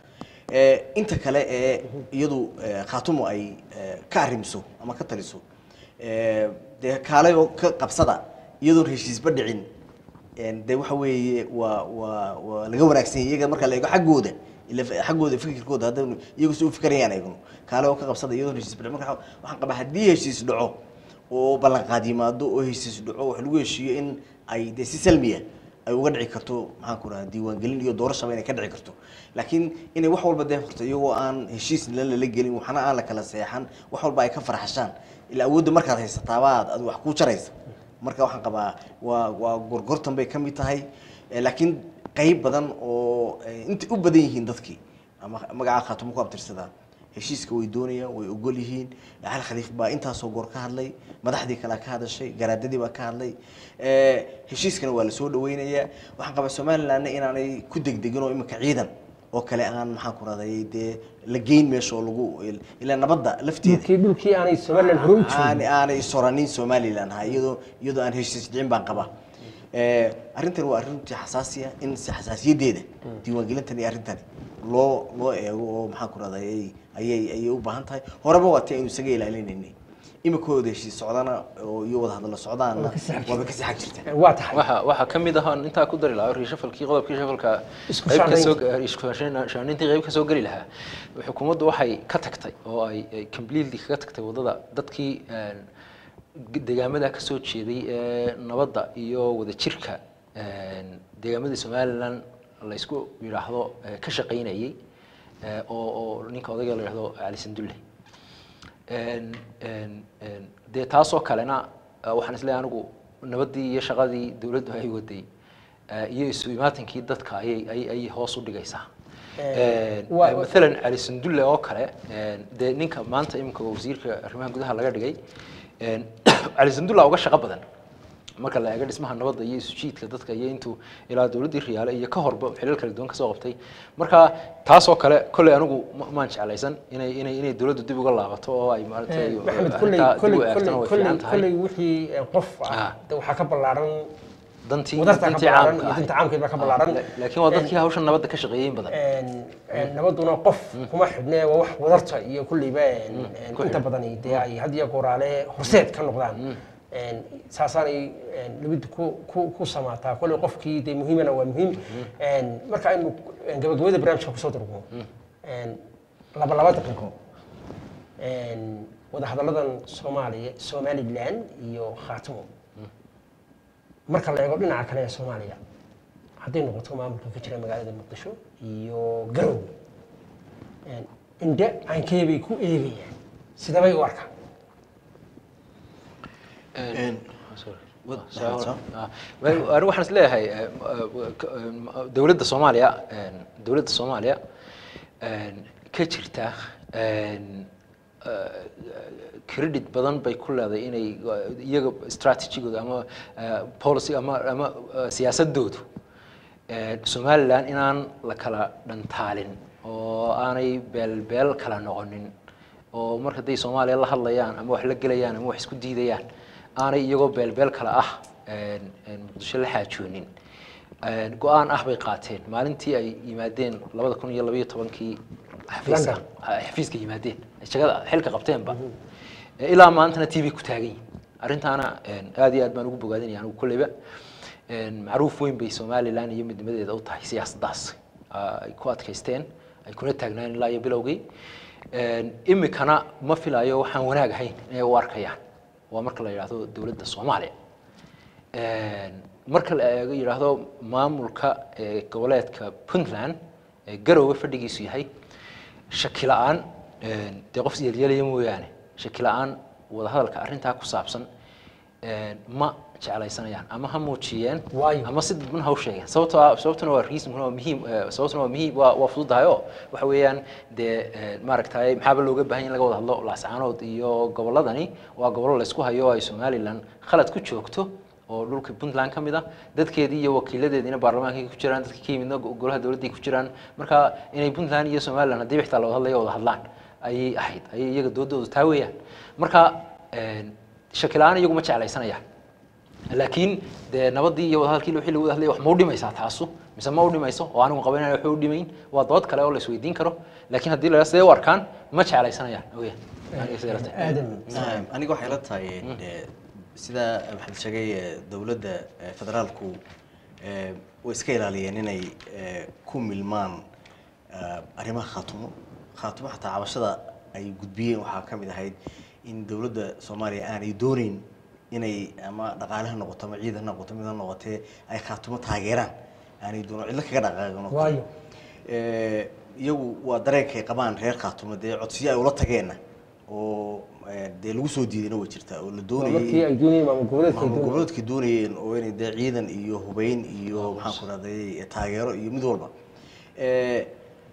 Eh, inta kale ee iyadu eh, khaatumo ay eh, ka arrimso ama ka taliso eh, dee kaalay oo ka qabsada iyadoon heshiisba dhicin een, dee waxa weeye waa waa waa laga wanaagsan yahay iyaga marka la eego xaggooda ila f- xaggooda fikirkooda haddaynu iyagu si u fikirayaan eegno kaale oo ka qabsada iyadoon heshiisba dhicin marka waxaan qabaa haddii heshiis dhaco oo ballanqaad yimaado oo heshiis dhaco wax lagu heshiiyo in ay dee si salmiya ay uga dhici karto maxaan ku rahaa diiwaangelin iyo doorashaba inay ka dhici karto laakiin inay wax walba dee horta iyagoo aan heshiis la lala gelin waxna aan la kala seexan wax walba ay ka farxashaan ilaa awoodda markaad haysataabaad ad wax ku jaraysa marka waxaan qabaa waa waa gorgortan bay ka mid tahay Eh, laakiin qayb badan oo eh, intay u badan yihiin dadkii ama magaca khaatumo ku abtirsadaan heshiiska way doonayaan way ogol yihiin cali khaliif baa intaasoo goor ka hadlay madaxdii kale ka hadashay garaadadii baa ka hadlay Eh, heshiiskana waa lasoo dhaweynayaa waxaan qabaa somalilandna inaanay ku degdegin oo imika ciidan oo kale aan maxaan ku raday dee la geyn meesha oo lagu ilaa nabadda lafteeda dhulkii dhulkii aanay somaliland hore u joogin aan aanay soranin somaliland ha iyadoo iyadoo aan heshiis dhicin baan qabaa Eh, arrintan waa arrintii xasaasiya in si xasaasiyadeeda diiwaangelintan iyo arrintani loo loo eego oo maxaan ku rahday ayay ayay ayay u baahan tahay horeba waa tii aynu isaga ilaalinaynay imikooda heshiis socdana oo iyo wada hadallo socdaana waaba kasii xag jirta waa tahay waxa waxaa ka mid ahaa intaa ku dari lahaa reshafalkii qodobkii shafalka Isku qayb ka soo shaandhaynta. isku shaandhayn- shaandhayntii qayb ka soo geli lahaa xukuumaddu waxay ka tagtay oo ay ay completely kaga tagtay waddada dadkii een, deegaamada ka soo jeeday ee nabadda iyo wadajirka een, deegaamadii somaliland la isku yidhaahdo ee, ka shaqaynayay ee, oo oo ninka odayga la yidhahdo cali sandulle Een, een, een, dee taasoo kalena eh, waxaan isleeyahay anigu nabaddii iyo shaqadii dowladdu ay waday eh, iyo isu imaatinkii dadka ayay ay ay hoos u dhigaysaa Een, waa- eh, mathalan cali sandulle oo kale een, dee ninka maanta iminka wasiirka arrimaha gudaha laga dhigay een, cali sandulle uga shaqo badan marka la eego dhismaha nabadda iyo isu jiidka dadka iyo intuu ilaa dowladdii riyaale iyo ka horba xilal kala duwan kasoo qabtay marka taasoo kale kolley anigu ma- maan jeclaysan inay inay inay dowladdu dib uga laabato oo ay maaragtay maxamed kolley arrintaa dib kolley u eegtana way kolley fiican kolley tahay wixii eh, qof ah Ah. de waxaa ka ballaaran dantii wadartaa ka dantii ballaaran caamka iyo ahayd. dinta caamkeed baa ka Ah, ballaaran la- laakiin waa dadkii hawshan nabadda ka shaqeeyey in badan een- een nabaduna qof kuma xidhne waa wax wadarta iyo kulleyba een- een ku inta xidhan. badani dee ay had iyo gooraale horseed ka noqdaan Een, saasaanay een, nabaddu ku ku ku samaataa kolley qofkii dee muhiimana waa muhiim Een, marka aynu een, gabagabada barnaamijka kusoo durugno een, laba laba daqiiqo een, wadahadalladan soomaaliya somaliland iyo khaatimo marka la eego dhinaca kale ee soomaaliya hadday noqoto maamulka ka jira magaalada muqdisho iyo garowe een, indhe caankee bay ku eegayaan sidabay u arkaan Een, Sorry. Wad- Sorry. Sorry. Ah, well, anigu waxaan is leeyahay eh, eh, k- eh, dowladda soomaaliya een, dowladda soomaaliya een, ka jirta een, eh, credit badan bay ku leedahay inay eh, iyaga strategigooda ama eh, policy ama ama eh, siyaasadoodu eh, somaliland inaan la kala dhantaalin oo aanay beelbeel kala noqonin oo marka hadday soomaaliya la hadlayaan ama wax la gelayaan ama wax isku diidayaan aanay iyagoo beelbeel kale ah een, een, muqdisho la xaajoonin Een, go-aan ah bay qaateen maalintii ay yimaadeen labada kun iyo labaiyo tobankii xafiiska London. ah, xafiiska yimaadeen ay shaqada xilka qabteenba Eh, ilaa maantana t v ku taagan yihin arrintaana een, aad iyo aad baan ugu bogaadinaya anigu kolleyba Een, macruuf weyn bay somaliland iyo midnimadeeda u tahay siyaasaddaas Ah, ay ku adkaysteen ay kuna taagnaan ilaa iyo bilowgii Een, imikana ma filayo waxaan wanaag ahayn inay u arkayaan waa marka la yidhaahdo dowladda soomaaliya Een, marka la eego yidhaahdo maamulka ee goboleedka puntland ee garowe fadhigiisu yahay shaki la-aan een, dee qof yeelyelaya mooyaane shaki la-aan wadahadalka arrintaa ku saabsan een, ma jeclaysanayaan ama ha muujiyeen Waayo. ama si dadban ha u sheegeen sababtoo ah sababtuna waa reason waa muhiim eh, sababtuna waa muhiim waa waa fududahay oo waxa weeyaan dee eh, maaragtay maxaaba looga baahan yahay in laga wada hadlo laascaanood iyo gobolladani waa gobollo laysku hayo oo ay somaliland khalad ku joogto oo dhulka puntland ka mid ah dadkeedii iyo wakiiladeediina baarlamaankay ku jiraan dadka ka yimidna go- golaha dowladday ku jiraan marka inay puntland iyo somaliland haddii xitaa la wada hadlayo wada hadlaan ayay ahayd ayay iyaga doodoodu taa weeyaan marka een, shaki la-aan iyagu ma jeclaysanayaan laakiin dee nabadii iyo wadahadalkii wixii lagu wada hadlayay wax ma u dhimaysaa taasu mise ma u dhimayso oo anigu qaban inaan waxba u dhimayn waa dood kale oo la isweydiin karo laakiin haddii la sidee u arkaan ma jeclaysanayaan oya aniga sidee la tahay aadan Naam, aniga waxay la tahay eh, sida maxamed sheegay eh, dowladda eh, federaalku eh, way iska ilaaliyeen inay eh, ku milmaan eh, arrimaha khaatumo khaatumo xataa cabashada ay gudbiyeen waxaa ka mid ahayd in dowladda soomaaliya aanay dooneyn inay ama dhaqaale ha noqoto ama ciid ha noqoto mid ha noqotee ay khaatumo taageeraan aanay doono cidlo kaga dhaqaaqin oo kale. waayo Eh, iyagu waa dareenkay qabaan reer khaatumo dee codsiyo ay ula tageenna oo eh, dee lagu soo diidayna way jirtaa oo la waa markii doonayay ay doonayeen maamul goboleedka ay maamul doonayeen goboleedka doonayeen oo inay dee ciidan iyo hubeyn iyo maxaan ku rahday taageero iyo mid walba Eh,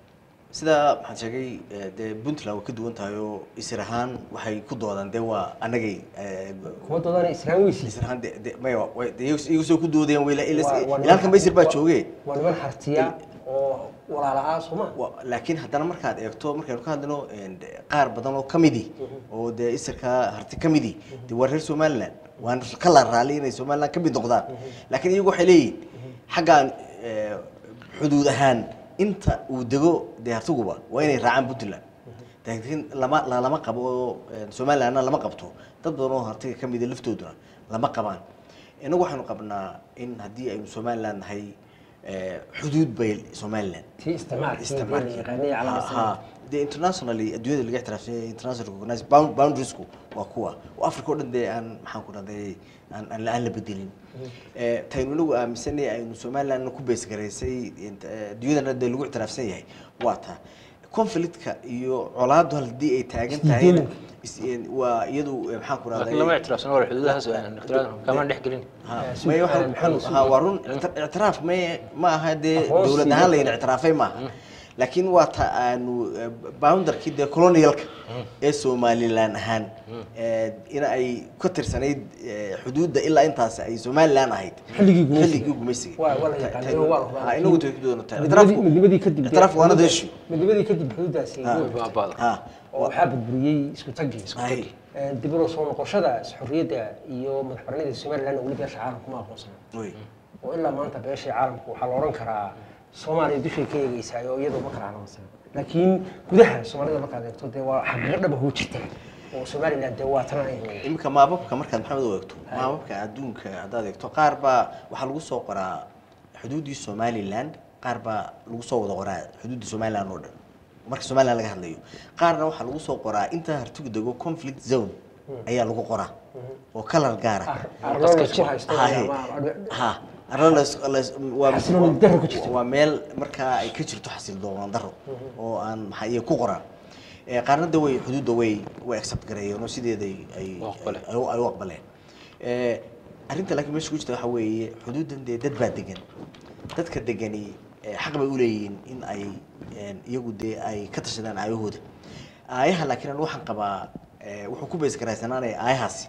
sida maxaan sheegay eh, dee puntland way ka duwan tahay oo isir ahaan waxay ku doodaan dee waa annagay eh, kuma doodana israan weysi isir ahaan de- de- maya way- dee iyagu iyagu soo ku doodayaan way la- ila- Waa- waa niman- ilaalkan baysir baa joogee waa niman hartiya oo walaala ah sooma Wa- laakiin haddana markaad eegto markaynu ka hadlino een, de- qaar badan oo kamidi oo dee isirka harti kamidi dee waa reer somaliland waan ka la raali inay somaliland kamid noqdaan laakiin iyagu waxay leeyihin xaggaan eh, xuduud ahaan inta uu dego dee hartiguba waa inay raacaan puntland laakiin lama la- lama qabo oo een, somalilandna lama qabto dad badan oo hartiga kamida laftooduna lama qabaan inagu waxaynu qabnaa in haddii aynu somaliland nahay eh, xuduud bay somaliland tii isticmaalkii isticmaalkii. la yaqaanay Ha- calaamad ha. dee internationally adduunyada laga ixtiraafsan yahay international recognized bound- boundariesku waa kuwa oo africa oo dhan dee aan maxaan ku dhahday aan aan la aan la bedelin Eh, taynu inagu aaminsanay aynu somaliland ku bees garaysay int- eh, adduunyadana dee lagu ixtiraafsan yahay waa taa conflictka iyo colaadu haddii ay taagan tahayna is- een, waa iyadu eh, maxaan ku laakiin lama dhahday ictiraafsano wala xuduudahaas aan ixtiraam kamaan dhex gelin Ha, Eh, may sug- waxa- eh, maxamed, ha, waa run icti- ictiraaf may ma aha dee Aqoonsiga. dowlad ahaan layna ictiraafay maaha laakiin waa ta aanu eh, boundarkii dee colonialka ee somaliland ahaan eh, in ay ka tirsanayd eh, xuduudda ilaa intaas ay somaliland ahayd Xilligii gumaysiga. xilligii gumaysiga waa waa la yaqaanay oo waa la hubaa. Ha, inagu tay ku doonata Midnimadi- midnimadii kadib ictiraaf waana deeshu midnimadii kadib xuduudaasi Ha. way jirtay. baabada ha oo waxaa burburiyey isku tagii Ay. dib u soo noqoshada xorriyadda iyo madaxbanida somaliland oo weli beesha caalamka ma aqoonsana wey oo ilaa maanta beesha caalamka waxaa la odhan karaa soomaaliya dushay ka eegeysaa oo iyadoo ma kala aqoonsana laakiin gudaha soomaalida markaad eegto dee waa xaqiiqo dhaba hoo jirta oo somaliland dee waa tana ay weyn iminka maababka markaad maxamed u eegto maababka adduunka haddaad eegto qaar baa waxaa lagu soo qoraa xuduuddii somaliland qaar baa lagu soo wada qoraa xuduudda somaliland oo dhan marka somaliland laga hadlayo qaarna waxaa lagu soo qoraa inta hartigu dego conflict zone ayaa lagu qoraa oo kalar gaara arloo laysku haysto Haye. ama- ha arlo las- las- waa- Xasilooni darro ku jirto. waa meel markaa ay ka jirto xasildoon daro oo aan maxaa iyo ku qoraan Eh, qaarna de way xuduudda way way accept gareeyeen oo sideeday ay U aqbaleen. ay u- ay u aqbaleen Eh, arrinta laakiin meesha ku jirta waxaa weeye xuduuddan dee dad baa degan dadka degani eh, xaq bay u leeyihiin in ay een, iyagu dee ay ka tashadaan aayahooda aayaha laakiin anigu waxaan qabaa eh, wuxuu ku bees garaysanaanaya aayahaasi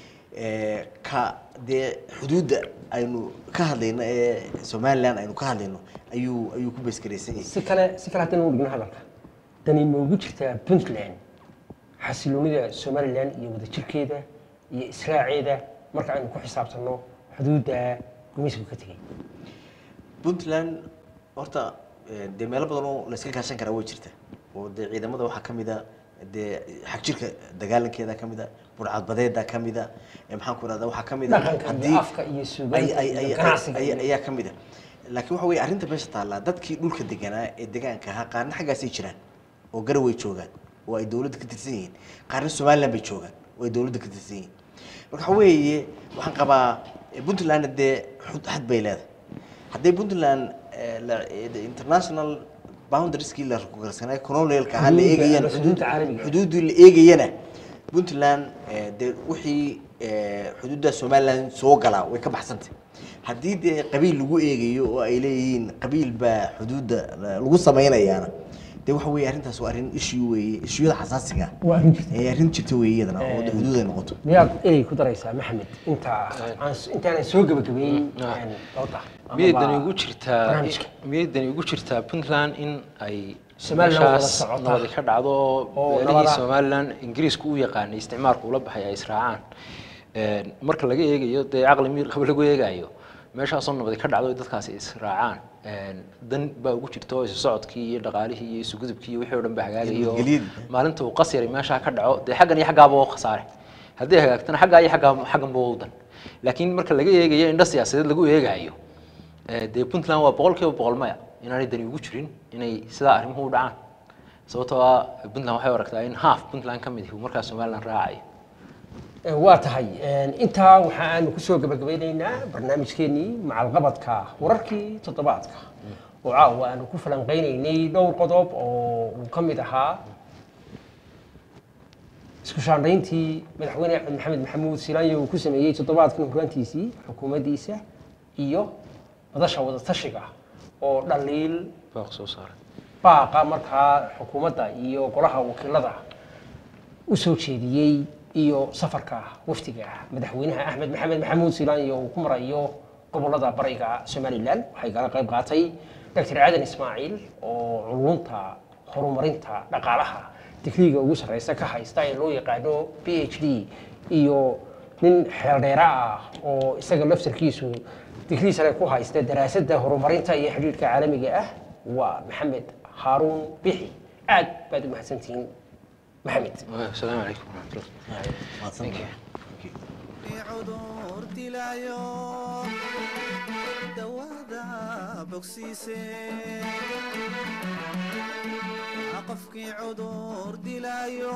eh, ka dee xuduudda aynu ka hadlayno ee somaliland aynu ka hadlayno ayuu ayuu ku bees garaysan yahay si kale si kale haddaynu u dhigno hadalka dani noogu jirtaa puntland xasiloonida somaliland iyo wadajirkeeda iyo israaceeda marka aynu ku xisaabtanno xuduudda gumaysigu ka tegay puntland horta eh, dee meelo badan oo layska kaashan karaa way jirta oo dee ciidamada waxaa ka mid a dee xagjirka dagaalankeeda ka mid a burcadbadeeda ka mid a eh, maxaan ku rahda waxaa ka mid a Dhaqanka iyo afka iyo suugaanta ay- ay- iyo ay- ganacsiga ay- iyo- ayaa ka mid a laakiin waxa weye arrinta meesha taallaa dadkii dhulka deganaa ee degaanka ahaa qaarna xaggaasay jiraan oo garaway joogaan oo ay dowladda ka tirsan yihiin qaarna somaliland bay joogaan oo ay dowladda ka tirsan yihiin marka waxa weeye waxaan qabaa eh, puntlandna dee xud xad bay leedahay hadday puntland eh, la- eh, the international boundarieski la rugarsanay colonialka ahaa la Xuduudda eegayana ama xuduudda caalamiga ah. xuduuddii la eegayana puntland eh, dee wixii eh, xuduudda somaliland soo galaa way ka baxsantay haddii dee qabiil lagu eegayo oo ay leeyihiin qabiil baa xuduudda la- lagu samaynayaana dee waxa weeye arrintaas waa arrin issue weeye issueyada xasaasiga ah waa arrin jirta ee arrin jirta weeye iyadana oo dee xuduud ay noqoto miyaad erey ku daraysaa maxamed inta aan intaanan soo gebagabeyn dooda miyay dani ugu jirtaa barnaamijka. miyay dani ugu jirtaa puntland in ay Somaliland wada meeshaas socota. nabadi ka dhacdo oo Oo beelihii nabada. somaliland ingiriisku u yaqaanay isticmaalku ula baxay ay israacaan Een, marka laga eegayo dee caqli miir qaba lagu eegayo meeshaasoo nabadi ka dhacdo dadkaasi israacaan dan baa ugu jirto isu socodkii iyo dhaqaalihii iyo isugudubkii iyo wixii oo dhan ba hagaagayo nabadgelyadii. maalinta uu qas yaray meeshaa ka dhaco dee xaggan iyo xaggaaba oo khasaare haddii hagaagtana xaggaa iyo xaggaa xagganba waa u dan laakiin marka laga eegayo indho siyaasadeed lagu eegayo eh, dee puntland waa boqol kiiba boqol maya inaanay dani ugu jirin inay sidaa arrimuhu u dhacaan sababtoo ah puntland waxay u aragtaa in half puntland ka mid ihi uu markaa somaliland raacayo Eh, waa tahay Eh, intaa waxa aanu kusoo gabagabeyneynaa barnaamijkeenii macalqabadka wararkii toddobaadka oo caawa aanu ku falanqeyneynay dhowr qodob oo uu ka mid ahaa isku shaandhayntii madaxweyne axmed maxamed maxamuud silaanyo uu ku sameeyey toddobaadkan hogaantiisii xukuumaddiisa iyo madasha wadatashiga oo dhaliil baaq soo saaray baaqa markaa xukuumadda iyo golaha wakiilada u soo jeediyey iyo safarka wafdiga madaxweynaha axmed maxamed maxamuud silaanyo uu ku marayo gobolada bariga somalilan waxay kala qayb qaatay dr aadan ismaaciil oo culunta horumarinta dhaqaalaha digriga ugu sarreysa ka haysta ee loo yaqaano p h d iyo nin xeeldheera ah oo isaga laftarkiisu digrii sare ku haysta daraasadda horumarinta iyo xidhiidhka caalamiga ah waa maxamed haaruun bixi aad baad u mahadsantihiin maxamed asalaamu calaykum waraxmatullah mahadsan Thank you. Thank you. cudur dilaayo dawada bogsiise qofkii cudur dilaayo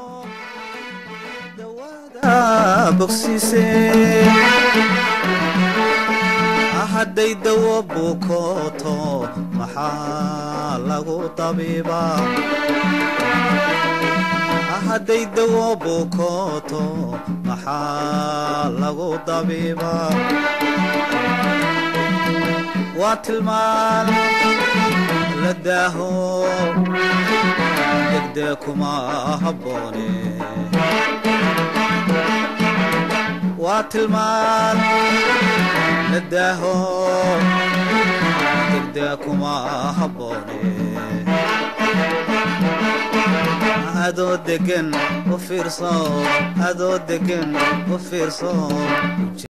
dawada bogsiise hadday dawo bukooto maxaa lagu tabiibaa hadday dawo bukooto maxaa lagu dabiibaa waa tilmaan la daaho degdee kuma habboone waa tilmaan la daaho degdee kuma habboone adoo degan u fiirso adoo degan u fiirso